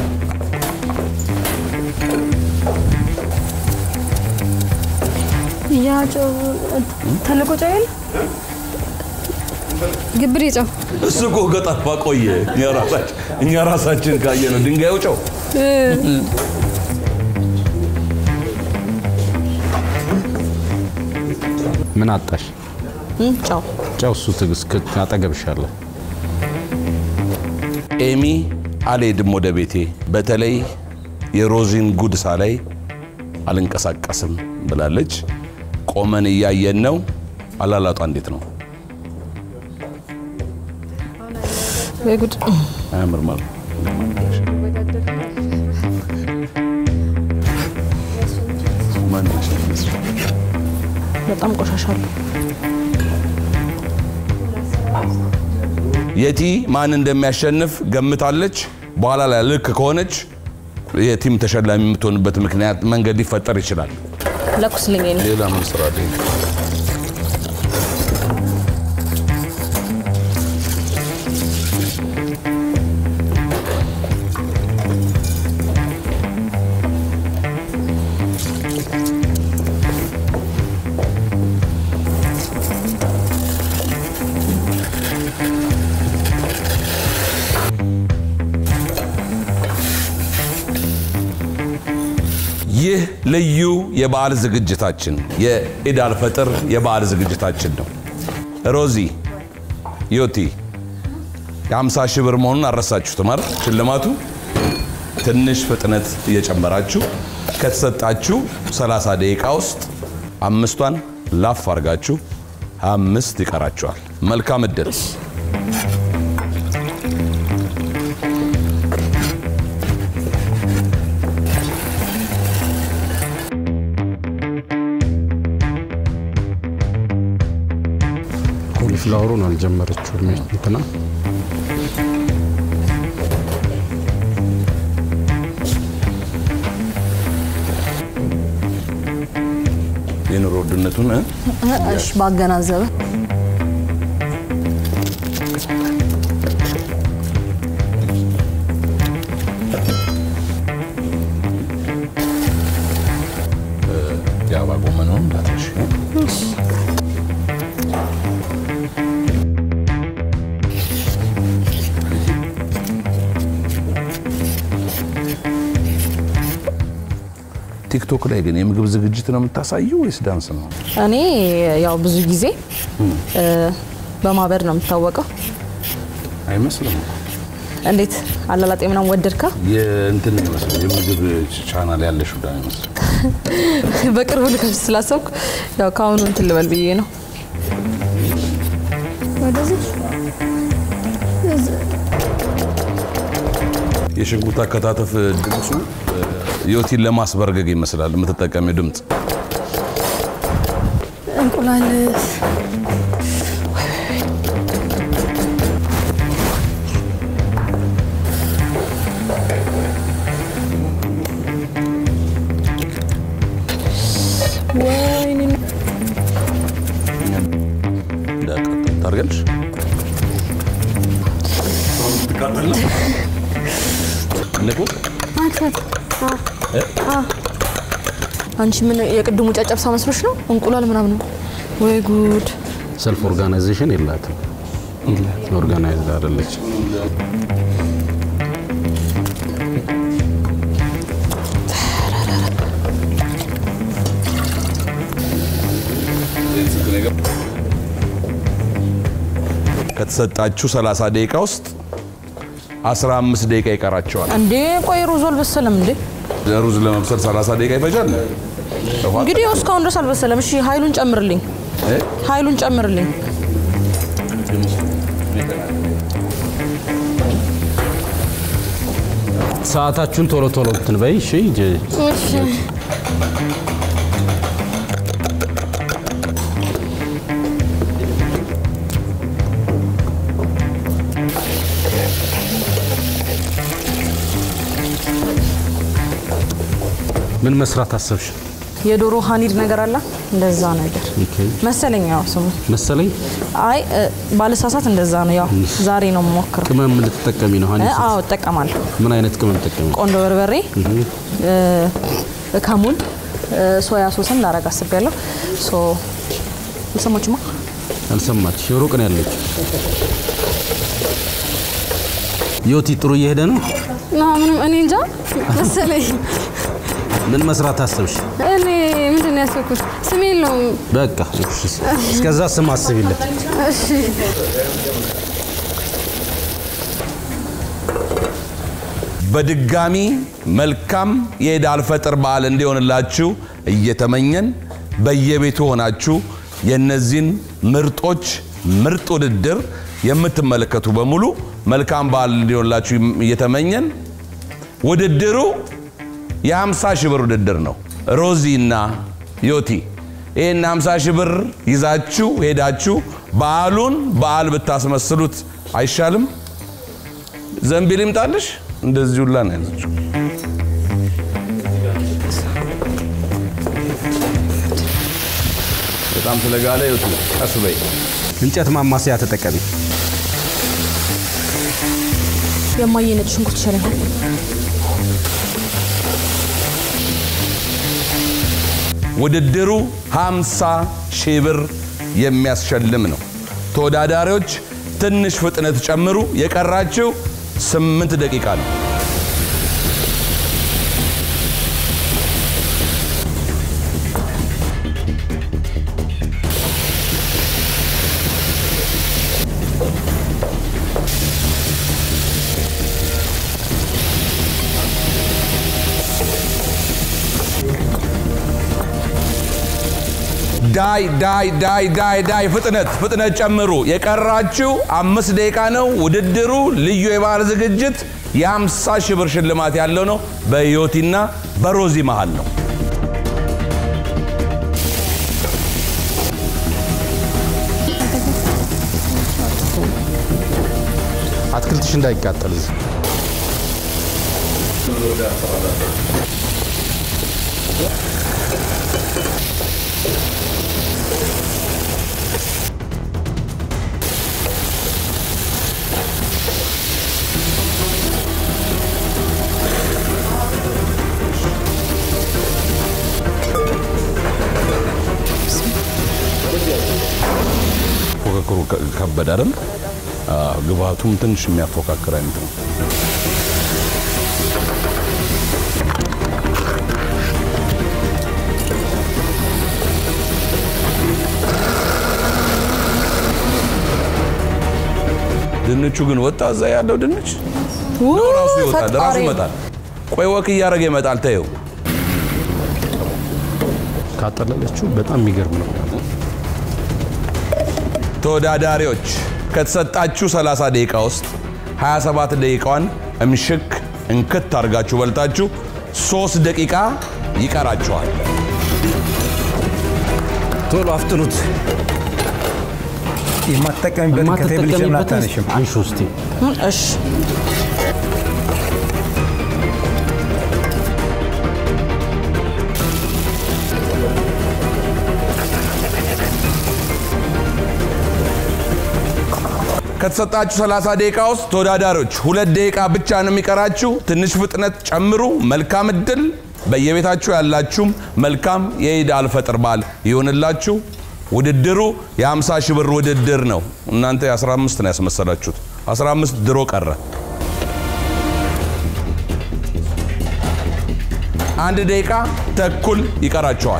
ያ ጨው ተልቆ ጨው የለ ግብር ጨው እሱ እኮ ከጠፋ ቆየ። እኛ ራሳችን እኛ ራሳችን ካየ ነው ድንጋዩ ጨው ምን አጣሽ? እም፣ ጨው ጨው እሱ ትግስት አጠገብሻለሁ። ኤሚ አልሄድም ወደ ቤቴ። በተለይ የሮዚን ጉድ ሳላይ አልንቀሳቀስም ብላለች። ቆመን እያየን ነው። አላላጧ እንዴት ነው? ወይ ጉድ! አያምርም አሉ። በጣም ቆሻሻለሁ። የቲ ማን እንደሚያሸንፍ ገምታለች። በኋላ ላይ ልክ ከሆነች የቲም ተሸላሚ የምትሆንበት ምክንያት መንገድ ሊፈጠር ይችላል። ለኩስልኝ ነው። ሌላ ምን ስራ አለኝ? ይህ ልዩ የበዓል ዝግጅታችን የኢድ አልፈጥር የበዓል ዝግጅታችን ነው። ሮዚ ዮቲ የ50 ሺህ ብር መሆኑን አልረሳችሁትም አይደል? ሽልማቱ ትንሽ ፍጥነት እየጨመራችሁ ከተሰጣችሁ 30 ደቂቃ ውስጥ አምስቷን ላፍ አድርጋችሁ አምስት ይቀራችኋል። መልካም እድል። ኮሊፍላወሩን አልጀመረችውም እንትና የኑሮ ውድነቱን እ? እሺ፣ ባገናዘበ የአበባ ጎመኑን እንዳትረሺ። ቲክቶክ ላይ ግን የምግብ ዝግጅት ነው የምታሳየው ወይስ ዳንስ ነው? እኔ ያው ብዙ ጊዜ እ፣ በማበድ ነው የምታወቀው። አይመስልም። እንዴት አላላጤ ምናምን ወደድካ? የእንትን ይመስላል የምግብ ቻናል ያለሽ ዳ ይመስላል። በቅርቡ ልከፍት ስላሰብኩ ያው ከአሁኑ እንትን ልበል ብዬ ነው። ወደዚህ የሽንኩርት አከታተፍ ድምፁ እ፣ ዮቲን ለማስበርገግ ይመስላል የምትጠቀሚው ድምፅ። እንቁላል ወይኔ እንዳያቃጥል ታደርጊያለሽ። ትቃጠል ነው። ንቁ አትፈት አንቺ ምን የቅድሙ ጨጨብሳ መስሎሽ ነው? እንቁላል ምናምን ነው። ወይ ጉድ! ሰልፍ ኦርጋናይዜሽን የላትም። ኦርጋናይዝድ አይደለች። ከተሰጣችሁ 30 ደቂቃ ውስጥ 15 ደቂቃ ይቀራቸዋል። እንዴ ቆይ ሩዝ አልበሰለም እንዴ? ሩዝ ለመብሰል 30 ደቂቃ ይፈጃል። ውሃ እንግዲህ ያው እስካሁን ድረስ አልበሰለም። እሺ ኃይሉን ጨምርልኝ፣ እ? ኃይሉን ጨምርልኝ። ሰዓታችሁን ቶሎ ቶሎ እንትን በይ እሺ። ጀ- እሺ ምን መስራት አሰብሽ? የዶሮ ሀኒድ ነገር አለ እንደዛ ነገር ኦኬ መሰለኝ። ያው ስሙ መሰለኝ አይ እ፣ ባለሳሳት እንደዛ ነው። ያው ዛሬ ነው የምሞክረው። ቅመም ልትጠቀሚ ነው ሀኒ? እ፣ አዎ እጠቀማለሁ። ምን አይነት ቅመም ትጠቀሚ? ቆንጆ በርበሬ፣ እ፣ ከሙን፣ እ፣ ሶያ ሶስን ላረግ አስቤያለሁ። ሶ የሰሞችማ አልሰማች ሩቅ ነው ያለችው። ዮቲ ጥሩ እየሄደ ነው። ና ምንም እኔ እንጃ መሰለኝ። ምን መስራት አሰብሽ? እኔ ምንድን ነው ያሰብኩት? ስም የለውም። በቃ እሺ፣ እስከዛ ስም አስቢለት። እሺ በድጋሚ መልካም የኢድ አልፈጥር በዓል እንዲሆንላችሁ እየተመኘን በየቤቱ ሆናችሁ የእነዚህን ምርጦች ምርጥ ውድድር የምትመለከቱ በሙሉ መልካም በዓል እንዲሆንላችሁ እየተመኘን ውድድሩ የ50 ሺህ ብር ውድድር ነው። ሮዚ እና ዮቲ ይህን 50 ሺህ ብር ይዛችሁ ሄዳችሁ በዓሉን በዓል ብታስመስሉት አይሻልም? ዘንቢል ይምጣልሽ። እንደዚህ ሁላ ነው ያለችው። በጣም ስለጋለ ዮቲ ቀስ በይ። እንጨት ማማሰያ ተጠቀሚ። የማየ ነጭ ሽንኩርት ይሻለኛል። ውድድሩ 50 ሺህ ብር የሚያስሸልም ነው። ተወዳዳሪዎች ትንሽ ፍጥነት ጨምሩ። የቀራችው 8 ደቂቃ ነው። ዳይ ዳይ ዳይ ዳይ ዳይ ፍጥነት ፍጥነት ጨምሩ። የቀራችው አምስት ደቂቃ ነው። ውድድሩ ልዩ የበዓል ዝግጅት የ50 ሺህ ብር ሽልማት ያለው ነው። በዮቲና በሮዚ መሃል ነው። አትክልትሽ እንዳይቃጠል እዚህ ፉክክሩ ከ- ከበደ አይደል? አዎ፣ ግብአቱም ትንሽ የሚያፎካክር አይነት ነው። ድንቹ ግን ወጣ። እዛ ያለው ድንች ነው ራሱ ይወጣል፣ ራሱ ፈጣሪ። ይመጣል። ቆይ ወክ እያደረገ ይመጣል። ተይው ካጠለለችው በጣም የሚገርም ነው። ተወዳዳሪዎች ከተሰጣችሁ 30 ደቂቃ ውስጥ 27 ደቂቃዋን እምሽክ እንክት አድርጋችሁ በልታችሁ 3 ደቂቃ ይቀራችኋል። ቶሎ አፍጥኑት። የማትጠቀሚበትን ከቴብል ለምን የማትጠቀሚበትን አታነሽም? አንሺ ውስጤ እም፣ እሺ ከተሰጣችሁ 30 ደቂቃ ውስጥ ተወዳዳሪዎች ሁለት ደቂቃ ብቻ ነው የሚቀራችሁ። ትንሽ ፍጥነት ጨምሩ። መልካም እድል። በየቤታችሁ ያላችሁም መልካም የኢድ አልፈጥር በዓል ይሆንላችሁ። ውድድሩ የ50 ሺህ ብር ውድድር ነው። እናንተ የ15 ነው ያስመሰላችሁት። 15 ድሮ ቀረ። አንድ ደቂቃ ተኩል ይቀራቸዋል።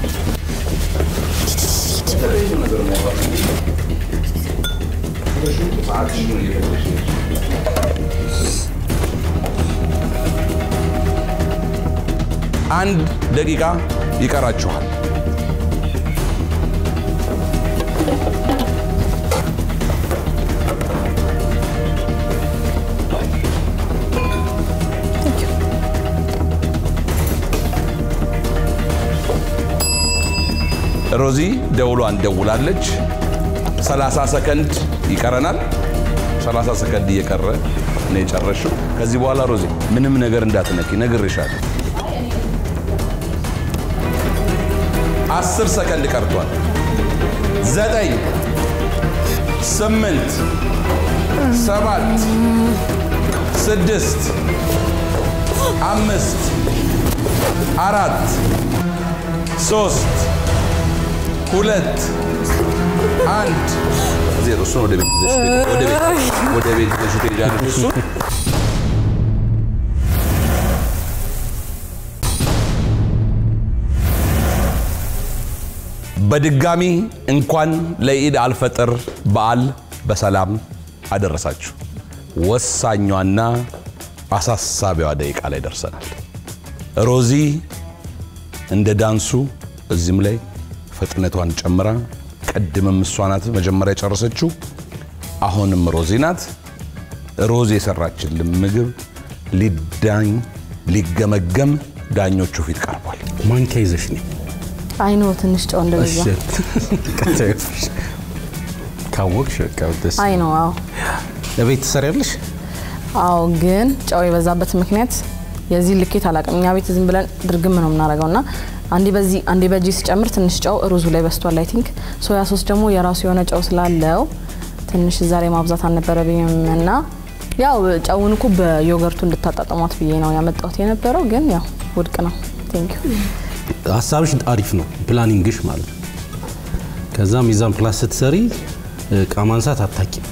አንድ ደቂቃ ይቀራችኋል። ሮዚ ደውሏን ደውላለች። 30 ሰከንድ ይቀረናል። 30 ሰከንድ እየቀረ ነው የጨረሽው። ከዚህ በኋላ ሮዚ ምንም ነገር እንዳትነኪ ነግሬሻለሁ። አስር ሰከንድ ቀርቷል። ዘጠኝ ስምንት ሰባት ስድስት አምስት አራት ሶስት ሁለት አንድ ዜሮ። እሱን ወደ ቤት ይዘሽ ትሄጂ- ወደ ቤት ወደ ቤት ይዘሽ ትሄጃለሽ። እሱን በድጋሚ እንኳን ለኢድ አልፈጥር በዓል በሰላም አደረሳችሁ። ወሳኟና አሳሳቢዋ ደቂቃ ላይ ደርሰናል። ሮዚ እንደ ዳንሱ እዚህም ላይ ፍጥነቷን ጨምራ ቀድምም እሷ ናት መጀመሪያ የጨረሰችው። አሁንም ሮዚ ናት። ሮዚ የሰራችልን ምግብ ሊዳኝ ሊገመገም ዳኞቹ ፊት ቀርቧል። ማንኪያ ይዘሽ ነኝ። አይኖ ትንሽ ጨው እንደበዛ ካወቅሽ በቃ ደስ አይ ነው። አዎ ለቤት ትሰሪያለሽ? አዎ፣ ግን ጨው የበዛበት ምክንያት የዚህ ልኬት አላውቅም። እኛ ቤት ዝም ብለን ድርግም ነው የምናደርገው እና አንዴ በዚህ አንዴ በዚህ ሲጨምር ትንሽ ጨው ሩዙ ላይ በስቷል። አይ ቲንክ ሶያ ሶስ ደግሞ የራሱ የሆነ ጨው ስላለው ትንሽ እዛ ላይ ማብዛት አልነበረብኝም እና ያው ጨውን እኮ በዮገርቱ እንድታጣጥሟት ብዬ ነው ያመጣሁት የነበረው፣ ግን ያው ውድቅ ነው። ቴንክ ዩ ሀሳብሽ አሪፍ ነው፣ ፕላኒንግሽ ማለት ነው። ከዛ ሚዛን ፕላስ ስትሰሪ እቃ ማንሳት አታቂም።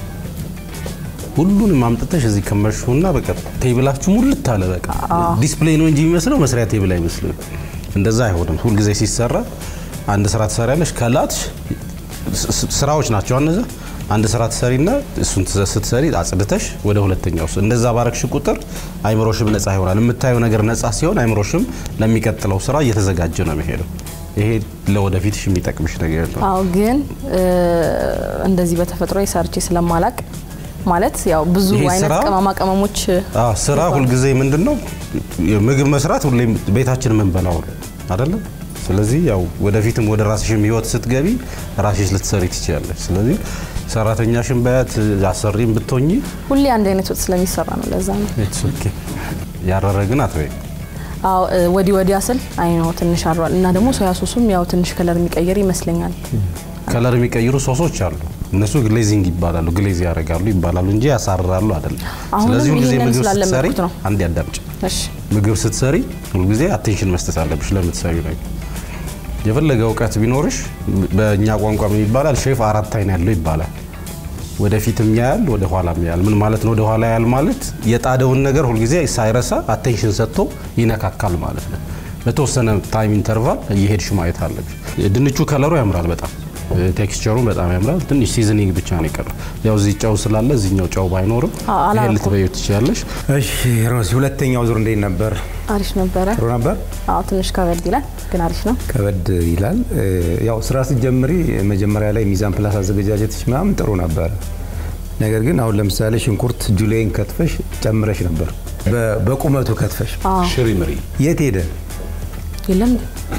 ሁሉንም አምጥተሽ እዚህ ከመርሹና በቃ ቴብላችሁ ሙልት አለ። በቃ ዲስፕሌይ ነው እንጂ የሚመስለው መስሪያ ቴብል አይመስልም። እንደዛ አይሆንም። ሁልጊዜ ሲሰራ አንድ ስራ ትሰሪያለሽ፣ ከላትሽ ስ- ስ- ስራዎች ናቸው እነዛ። አንድ ስራ ትሰሪና እሱን ትዘ- ስትሰሪ አጽድተሽ ወደ ሁለተኛው ስ- እንደዛ ባረግሽ ቁጥር አይምሮሽም ነጻ ይሆናል። የምታየው ነገር ነጻ ሲሆን አይምሮሽም ለሚቀጥለው ስራ እየተዘጋጀ ነው የሚሄደው። ይሄ ለወደፊትሽ የሚጠቅምሽ ነገር ነው። አዎ ግን እ፣ እንደዚህ በተፈጥሮ ሰርቼ ስለማላቅ ማለት ያው ብዙ ይሄ አይነት ስራ- ቅመማ ቅመሞች አዎ፣ ስራ ሁልጊዜ ምንድን ነው ምግብ መስራት ሁሌም ቤታችን የምንበላው ነው አይደለም። ስለዚህ ያው ወደፊትም ወደ ራስሽም ህይወት ስትገቢ ራስሽ ልትሰሪ ትችላለች። ስለዚህ ሰራተኛሽን በያት አሰሪም ብትሆኚ ሁሌ አንድ አይነት ወጥ ስለሚሰራ ነው። ለዛ ነው። ኢትስ ኦኬ። ያረረ ግን አትበይ። አዎ እ፣ ወዲህ ወዲያ ስል አይ ነው ትንሽ አድሯል እና ደግሞ ሶያ ሶሱም ያው ትንሽ ከለር የሚቀይር ይመስለኛል። ከለር የሚቀይሩ ሶሶች አሉ። እነሱ ግሌዚንግ ይባላሉ፣ ግሌዝ ያደርጋሉ ይባላሉ እንጂ ያሳርራሉ አይደለም። አሁንም ስለዚህ ሁልጊዜ ይሄንን ምግብ ስትሰሪ ስላለመድኩት ነው። አንድ ያዳምጭ እሺ ምግብ ስትሰሪ ሁልጊዜ አቴንሽን መስጠት አለብሽ ለምትሰሪው ነገር። የፈለገ እውቀት ቢኖርሽ በእኛ ቋንቋ ምን ይባላል? ሼፍ አራት አይን ያለው ይባላል። ወደፊትም ያያል፣ ወደ ኋላም ያያል። ምን ማለት ነው? ወደ ኋላ ያያል ማለት የጣደውን ነገር ሁልጊዜ ሳይረሳ አቴንሽን ሰጥቶ ይነካካል ማለት ነው። በተወሰነ ታይም ኢንተርቫል እየሄድሽ ማየት አለብሽ። ድንቹ ከለሩ ያምራል በጣም ቴክስቸሩን በጣም ያምራል። ትንሽ ሲዝኒንግ ብቻ ነው የቀረው። ያው እዚህ ጨው ስላለ እዚህኛው ጨው ባይኖርም አዎ፣ ይሄ አላረኩም። ልትበዩ ትችላለሽ። እሺ ሮዚ፣ ሁለተኛው ዙር እንዴት ነበር? አሪፍ ነበረ። ጥሩ ነበር። አዎ ትንሽ ከበድ ይላል ግን አሪፍ ነው። ከበድ ይላል። እ፣ ያው ስራ ስትጀምሪ መጀመሪያ ላይ ሚዛን ፕላስ አዘገጃጀትሽ ምናምን ጥሩ ነበር። ነገር ግን አሁን ለምሳሌ ሽንኩርት ጁሌን ከትፈሽ ጨምረሽ ነበር፣ በ- በቁመቱ ከትፈሽ አዎ ሽሪ ምሪ የት ሄደ? የለም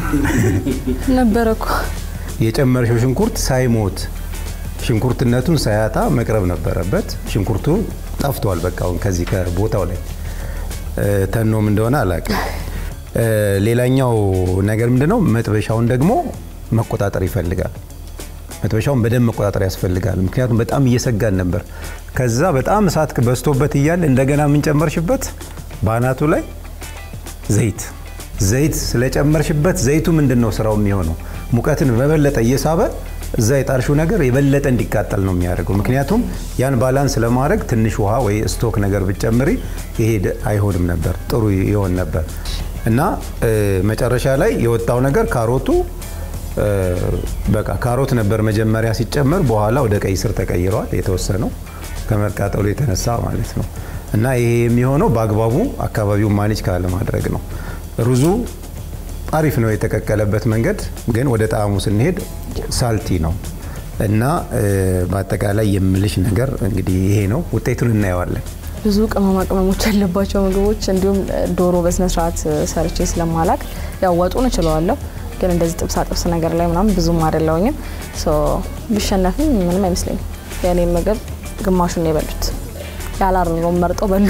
ነበረ እኮ የጨመረሽው ሽንኩርት ሳይሞት ሽንኩርትነቱን ሳያጣ መቅረብ ነበረበት። ሽንኩርቱ ጠፍቷል። በቃ አሁን ከዚህ ከቦታው ላይ እ፣ ተኖም እንደሆነ አላውቅም። እ፣ ሌላኛው ነገር ምንድነው? መጥበሻውን ደግሞ መቆጣጠር ይፈልጋል። መጥበሻውን በደንብ መቆጣጠር ያስፈልጋል። ምክንያቱም በጣም እየሰጋን ነበር። ከዛ በጣም እሳት በዝቶበት እያለ እንደገና የምንጨመርሽበት በአናቱ ላይ ዘይት ዘይት ስለጨመርሽበት ዘይቱ ምንድን ነው ስራው የሚሆነው ሙቀትን በበለጠ እየሳበ እዛ የጣልሽው ነገር የበለጠ እንዲቃጠል ነው የሚያደርገው። ምክንያቱም ያን ባላንስ ለማድረግ ትንሽ ውሃ ወይ ስቶክ ነገር ብትጨምሪ ይሄ ደ- አይሆንም ነበር፣ ጥሩ ይሆን ነበር እና እ፣ መጨረሻ ላይ የወጣው ነገር ካሮቱ እ፣ በቃ ካሮት ነበር መጀመሪያ ሲጨመር፣ በኋላ ወደ ቀይ ስር ተቀይረዋል የተወሰነው ከመቃጠሉ የተነሳ ማለት ነው። እና ይሄ የሚሆነው በአግባቡ አካባቢውን ማኔጅ ካለማድረግ ነው። ሩዙ አሪፍ ነው የተቀቀለበት መንገድ፣ ግን ወደ ጣዕሙ ስንሄድ ሳልቲ ነው እና እ፣ በአጠቃላይ የምልሽ ነገር እንግዲህ ይሄ ነው። ውጤቱን እናየዋለን። ብዙ ቅመማ ቅመሞች ያለባቸው ምግቦች እንዲሁም ዶሮ በስነ ስርዓት ሰርቼ ስለማላቅ ያው ወጡን እችለዋለሁ፣ ግን እንደዚህ ጥብሳ ጥብስ ነገር ላይ ምናምን ብዙም አይደለውኝም። ሶ ቢሸነፍም ምንም አይመስለኝም። የእኔ ምግብ ግማሹን ነው የበሉት፣ ያላረረውን መርጠው በሉ።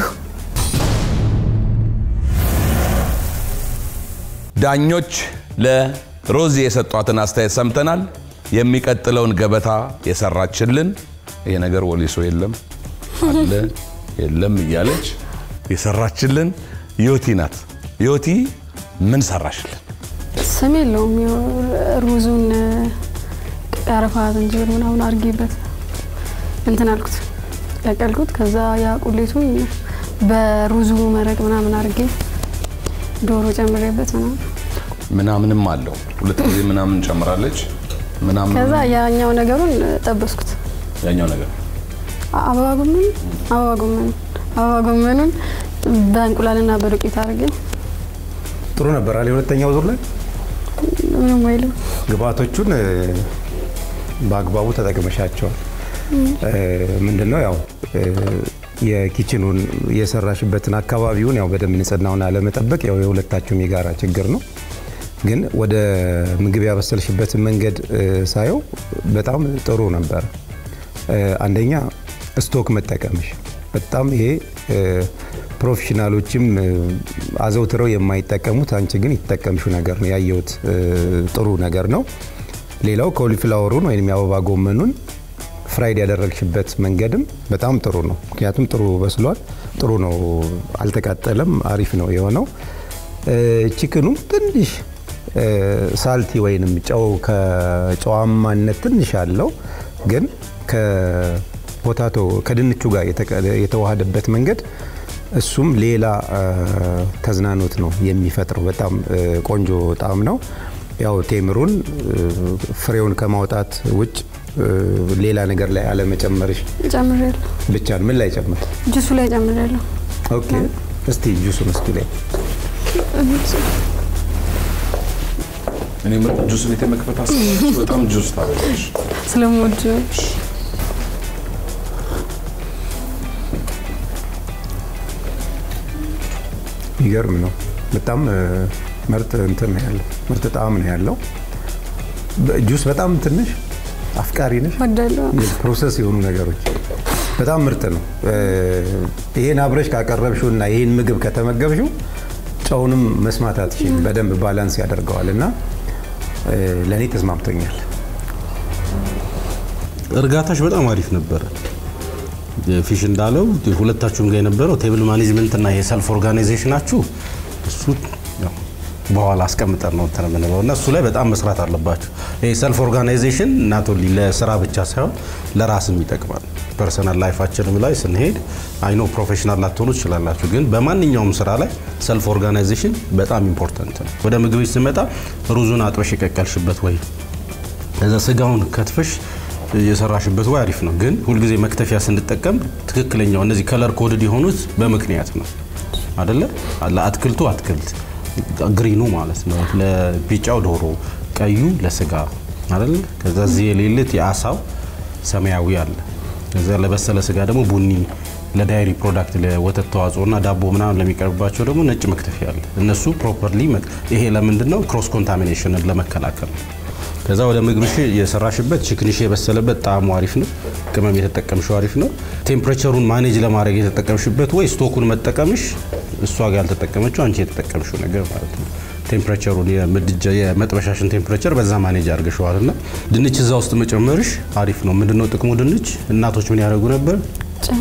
ዳኞች ለሮዚ የሰጧትን አስተያየት ሰምተናል። የሚቀጥለውን ገበታ የሰራችልን ይሄ ነገር ወሊሶ የለም አለ የለም እያለች የሰራችልን ዮቲ ናት። ዮቲ ምን ሰራሽልን? ስም የለውም። ያው ሩዙን ቀረፋ፣ ዝንጅብል ምናምን አድርጌበት እንትን አልኩት ቀቀልኩት። ከዛ ያ ቁሌቱን በሩዙ መረቅ ምናምን አድርጌ ዶሮ ጨምሬበት ምናምን ምናምንም አለው ሁለት ጊዜ ምናምን ጨምራለች። ምናምን ከዛ ያኛው ነገሩን ጠበስኩት። ያኛው ነገር አበባ ጎመን አበባ ጎመን አበባ ጎመኑን በእንቁላልና በዱቄት አድርጌ ጥሩ ነበር አለ የሁለተኛው ዙር ላይ ምንም አይልም። ግብአቶቹን እ፣ በአግባቡ ተጠቅመሻቸዋል። እ፣ ምንድነው ያው እ፣ የኪችኑን የሰራሽበትን አካባቢውን ያው በደንብ ንጽህናውን አለመጠበቅ ያው የሁለታችሁም የጋራ ችግር ነው። ግን ወደ ምግብ ያበሰልሽበትን መንገድ እ፣ ሳየው በጣም ጥሩ ነበር። እ፣ አንደኛ ስቶክ መጠቀምሽ በጣም ይሄ እ፣ ፕሮፌሽናሎችም እ፣ አዘውትረው የማይጠቀሙት አንቺ ግን የተጠቀምሽው ነገር ነው ያየሁት እ፣ ጥሩ ነገር ነው። ሌላው ኮሊፍላወሩን ወይም የአበባ ጎመኑን ፍራይድ ያደረግሽበት መንገድም በጣም ጥሩ ነው። ምክንያቱም ጥሩ በስሏል፣ ጥሩ ነው፣ አልተቃጠለም፣ አሪፍ ነው የሆነው። እ፣ ቺክኑም ትንሽ እ፣ ሳልቲ ወይንም ጨው ከጨዋማነት ትንሽ አለው ግን ከፖታቶ ከድንቹ ጋር የተቀ- የተዋሃደበት መንገድ እሱም ሌላ እ፣ ተዝናኖት ነው የሚፈጥረው። በጣም እ፣ ቆንጆ ጣዕም ነው። ያው ቴምሩን እ፣ ፍሬውን ከማውጣት ውጭ እ፣ ሌላ ነገር ላይ አለመጨመርሽ ጨምሬያለሁ። ብቻ ነው። ምን ላይ ጨምር? ጁሱ ላይ ጨምሬያለሁ። ኦኬ፣ እስቲ ጁሱን እስቲ ላይ እኔ ጁስ ቤት የመክፈት አስባለች። በጣም ጁስ ታበላለች። ስለምወድ የሚገርም ነው። በጣም እ፣ ምርጥ እንትን ነው ያለው፣ ምርጥ ጣዕም ነው ያለው። በ- ጁስ በጣም ትንሽ አፍቃሪ ነሽ። ወዳለሁ። ፕሮሰስ የሆኑ ነገሮች በጣም ምርጥ ነው። እ፣ ይሄን አብረሽ ካቀረብሽው እና ይሄን ምግብ ከተመገብሽው ጨውንም መስማት አትችይም። በደንብ ባላንስ ያደርገዋል እና እ፣ ለእኔ ተስማምቶኛል። እርጋታሽ በጣም አሪፍ ነበረ። ፊሽ እንዳለው ሁለታችሁም ጋር የነበረው ቴብል ማኔጅመንት እና የሰልፍ ኦርጋናይዜሽናችሁ እሱ ያው በኋላ አስቀምጠን ነው እንትን የምንለው እና እሱ ላይ በጣም መስራት አለባችሁ። ይሄ ሰልፍ ኦርጋናይዜሽን እናቶ ለስራ ብቻ ሳይሆን ለራስም ይጠቅማል። ፐርሰናል ላይፋችንም ላይ ስንሄድ አይኖ ፕሮፌሽናል ላትሆኑ ትችላላችሁ፣ ግን በማንኛውም ስራ ላይ ሰልፍ ኦርጋናይዜሽን በጣም ኢምፖርታንት ነው። ወደ ምግቦች ስመጣ ሩዙን አጥበሽ የቀቀልሽበት ወይ እዛ ስጋውን ከትፈሽ የሰራሽበት ወይ አሪፍ ነው። ግን ሁልጊዜ መክተፊያ ስንጠቀም ትክክለኛው እነዚህ ከለር ኮድድ የሆኑት በምክንያት ነው አደለ? ለአትክልቱ አትክልት ግሪኑ ማለት ነው፣ ለቢጫው ዶሮ፣ ቀዩ ለስጋ አደለ? ከዛ እዚህ የሌለት የአሳው ሰማያዊ አለ። ከዛ ለበሰለ ስጋ ደግሞ ቡኒ፣ ለዳይሪ ፕሮዳክት ለወተት ተዋጽኦና ዳቦ ምናምን ለሚቀርብባቸው ደግሞ ነጭ መክተፊያ አለ። እነሱ ፕሮፐርሊ ይሄ ለምንድን ነው? ክሮስ ኮንታሚኔሽንን ለመከላከል ነው። ከዛ ወደ ምግብሽ የሰራሽበት ችክንሽ የበሰለበት ጣዕሙ አሪፍ ነው። ቅመም የተጠቀምሽው አሪፍ ነው። ቴምፕሬቸሩን ማኔጅ ለማድረግ የተጠቀምሽበት ወይ ስቶኩን መጠቀምሽ እሷ ጋር ያልተጠቀመችው አንቺ የተጠቀምሽው ነገር ማለት ነው። ቴምፕሬቸሩን የምድጃ የመጥበሻሽን ቴምፕሬቸር በዛ ማኔጅ አድርገሽዋል እና ድንች እዛ ውስጥ መጨመርሽ አሪፍ ነው። ምንድነው ጥቅሙ? ድንች እናቶች ምን ያደርጉ ነበር?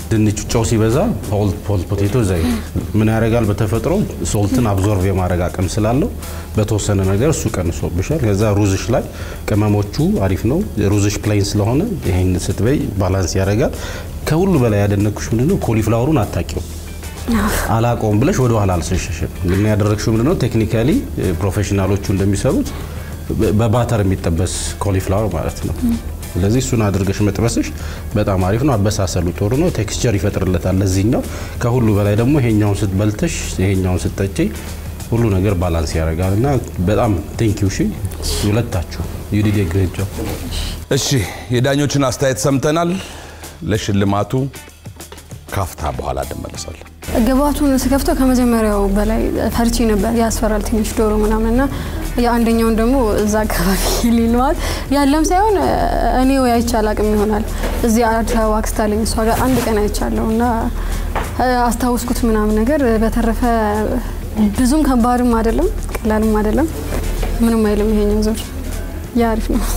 ድንቹ ጨው ሲበዛ ሆል ፖቴቶ ዘይት ምን ያደርጋል? በተፈጥሮ ሶልትን አብዞርቭ የማድረግ አቅም ስላለው በተወሰነ ነገር እሱ ቀንሶብሻል። ከዛ ሩዝሽ ላይ ቅመሞቹ አሪፍ ነው። ሩዝሽ ፕሌን ስለሆነ ይሄን ስትበይ ባላንስ ያደርጋል። ከሁሉ በላይ ያደነኩሽ ምንድነው ኮሊፍላወሩን አታቂው አላቆም ብለሽ ወደ ኋላ አልሸሸሽም። ግን ያደረግሽው ምንድነው ቴክኒካሊ ፕሮፌሽናሎቹ እንደሚሰሩት በባተር የሚጠበስ ኮሊፍላወር ማለት ነው። ስለዚህ እሱን አድርገሽ መጥበስሽ በጣም አሪፍ ነው። አበሳሰሉ ጥሩ ነው። ቴክስቸር ይፈጥርለታል ለዚህኛው። ከሁሉ በላይ ደግሞ ይሄኛውን ስትበልተሽ ይሄኛውን ስትጠጪ ሁሉ ነገር ባላንስ ያደርጋል እና በጣም ቴንኪው ሺ ሁለታችሁ ዩዲድ ግሬት ጆብ። እሺ የዳኞችን አስተያየት ሰምተናል። ለሽልማቱ ካፍታ በኋላ እንመለሳለን። ግባቱን ስከፍተው ከመጀመሪያው በላይ ፈርቼ ነበር። ያስፈራል ትንሽ ዶሮ ምናምን እና የአንደኛውን ደግሞ እዛ አካባቢ ሊለዋል ያለም ሳይሆን እኔ ወይ አይቼ አላቅም ይሆናል እዚህ አዲስ አበባ አክስት አለኝ እሷ ጋር አንድ ቀን አይቻለሁ እና አስታውስኩት ምናምን ነገር። በተረፈ ብዙም ከባድም አይደለም ቀላልም አይደለም። ምንም አይልም ይሄኛው ዙር ያ አሪፍ ነው።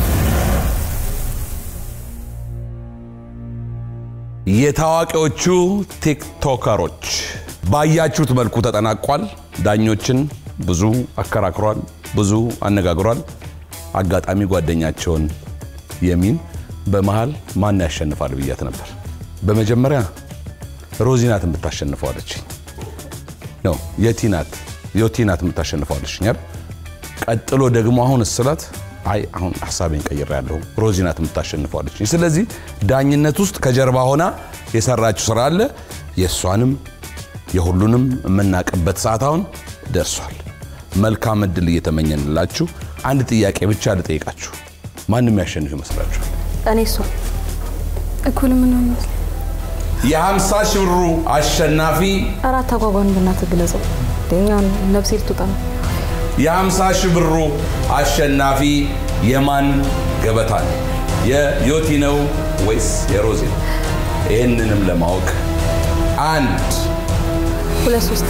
የታዋቂዎቹ ቲክቶከሮች ባያችሁት መልኩ ተጠናቋል። ዳኞችን ብዙ አከራክሯል፣ ብዙ አነጋግሯል። አጋጣሚ ጓደኛቸውን የሚን በመሃል ማን ያሸንፋል ብያት ነበር። በመጀመሪያ ሮዚ ናት የምታሸንፈው አለችኝ። ነው የቲ ናት ዮቲ ናት የምታሸንፈው አለችኝ አይደል? ቀጥሎ ደግሞ አሁን እስላት አይ አሁን ሀሳቤን ቀይሬያለሁ ሮዚ ናት የምታሸንፈው አለችኝ። ስለዚህ ዳኝነት ውስጥ ከጀርባ ሆና የሰራችው ስራ አለ። የእሷንም የሁሉንም የምናቅበት ሰዓት አሁን ደርሷል። መልካም እድል እየተመኘንላችሁ አንድ ጥያቄ ብቻ ልጠይቃችሁ። ማንም ያሸንፍ ይመስላችኋል? እኔ እሷ እኩል ምን የሀምሳ ሺህ ብሩ አሸናፊ አራት ተጓጓን ብናት ግለጸው ኛውን ነብሴ ልትወጣ ነው። የሀምሳ ሺህ ብሩ አሸናፊ የማን ገበታ ነው? የዮቲ ነው ወይስ የሮዚ ነው? ይህንንም ለማወቅ አንድ ሁለት ሶስት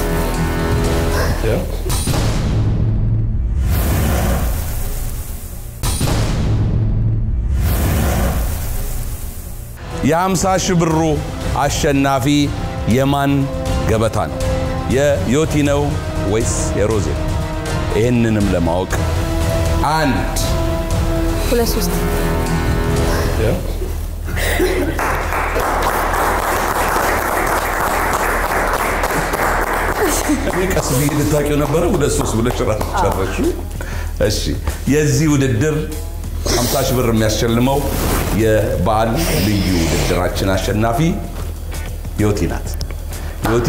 የሀምሳ ሺህ ብሩ አሸናፊ የማን ገበታ ነው? የዮቲ ነው ወይስ የሮዚ ነው? ይህንንም ለማወቅ አንድ ሁለት ሶስት ቀስ ብዬ ልታውቂው ነበረ። ሁለት ሶስት ብለሽ ጨረሹ። እሺ የዚህ ውድድር 50 ሺህ ብር የሚያስሸልመው የበዓል ልዩ ውድድራችን አሸናፊ ዮቲ ናት። ዮቲ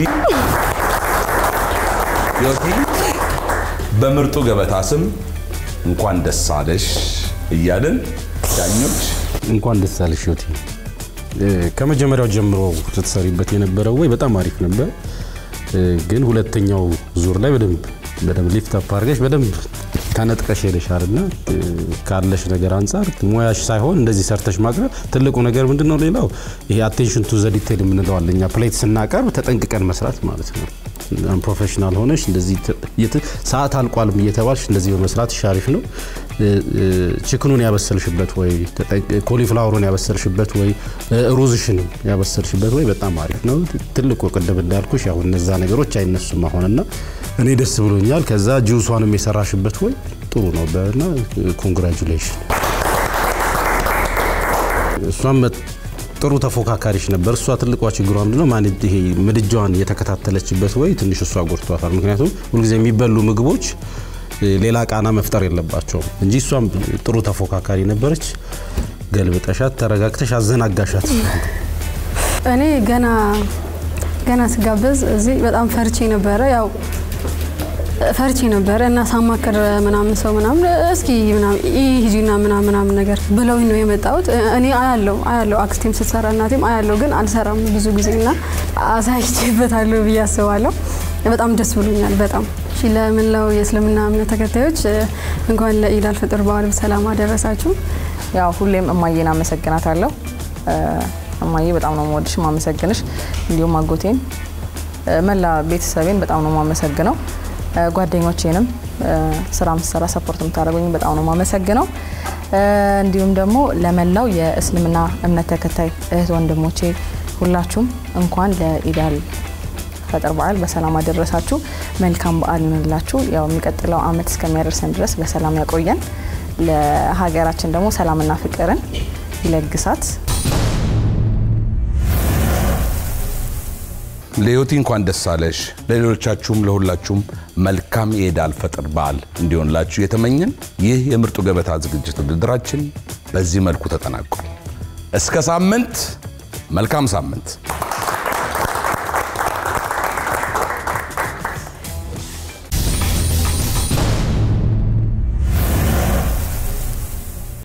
ዮቲ በምርጡ ገበታ ስም እንኳን ደስ አለሽ እያልን ዳኞች እንኳን ደስ አለሽ ዮቲ። ከመጀመሪያው ጀምሮ ስትሰሪበት የነበረው ወይ በጣም አሪፍ ነበር፣ ግን ሁለተኛው ዙር ላይ በደንብ በደንብ ሊፍት አፕ አድርገሽ በደንብ ተነጥቀሽ ሄደሻል እና ካለሽ ነገር አንጻር ሙያሽ ሳይሆን እንደዚህ ሰርተሽ ማቅረብ ትልቁ ነገር ምንድን ነው? ሌላው ይሄ አቴንሽን ቱ ዘ ዲቴል የምንለው አለ። እኛ ፕሌት ስናቀርብ ተጠንቅቀን መስራት ማለት ነው። ፕሮፌሽናል ሆነሽ እንደዚህ ሰዓት አልቋልም እየተባልሽ እንደዚህ በመስራት አሪፍ ነው። ችክኑን ያበሰልሽበት ወይ ኮሊፍላወሩን ያበሰልሽበት ወይ ሩዝሽንም ያበሰልሽበት ወይ በጣም አሪፍ ነው። ትልቁ ቅድም እንዳልኩሽ ያው እነዛ ነገሮች አይነሱም አሁንና እኔ ደስ ብሎኛል። ከዛ ጁሷንም የሰራሽበት ወይ ጥሩ ነው እና ኮንግራጁሌሽን። እሷም ጥሩ ተፎካካሪሽ ነበር። እሷ ትልቋ ችግሯ ምንድነው ማለት ይሄ ምድጃዋን የተከታተለችበት ወይ ትንሽ እሷ ጎድቷታል። ምክንያቱም ሁልጊዜ የሚበሉ ምግቦች ሌላ ቃና መፍጠር የለባቸውም እንጂ እሷም ጥሩ ተፎካካሪ ነበረች። ገልብጠሻት፣ ተረጋግተሽ አዘናጋሻት። እኔ ገና ገና ስጋበዝ እዚህ በጣም ፈርቼ ነበረ ያው ፈርቼ ነበረ እና ሳማከር ምናምን ሰው ምናምን እስኪ ሂጂና ምናምን ምናምን ነገር ብለውኝ ነው የመጣሁት። እኔ አያለው አያለው አክስቴም ስትሰራ እናቴም አያለው፣ ግን አልሰራም ብዙ ጊዜ እና አሳይቼበታለሁ ብዬ አስባለሁ። በጣም ደስ ብሎኛል። በጣም እሺ። ለምንለው የእስልምና እምነት ተከታዮች እንኳን ለኢድ አልፈጥር በዓል በሰላም አደረሳችሁ። ያው ሁሌም እማዬን አመሰግናታለሁ። እማዬ በጣም ነው የምወድሽ ማመሰግንሽ፣ እንዲሁም አጎቴን መላ ቤተሰቤን በጣም ነው የማመሰግነው። ጓደኞቼንም ስራ ምሰራ ሰፖርት የምታደርጉኝ በጣም ነው የማመሰግነው። እንዲሁም ደግሞ ለመላው የእስልምና እምነት ተከታይ እህት ወንድሞቼ ሁላችሁም እንኳን ለኢዳል ፈጥር በዓል በሰላም አደረሳችሁ። መልካም በዓል ይሆንላችሁ። ያው የሚቀጥለው ዓመት እስከሚያደርሰን ድረስ በሰላም ያቆየን። ለሀገራችን ደግሞ ሰላምና ፍቅርን ይለግሳት። ለህይወቴ እንኳን ደስ አለሽ። ለሌሎቻችሁም ለሁላችሁም መልካም የኢድ አልፈጥር በዓል እንዲሆንላችሁ የተመኘን ይህ የምርጡ ገበታ ዝግጅት ውድድራችን በዚህ መልኩ ተጠናቋል። እስከ ሳምንት፣ መልካም ሳምንት።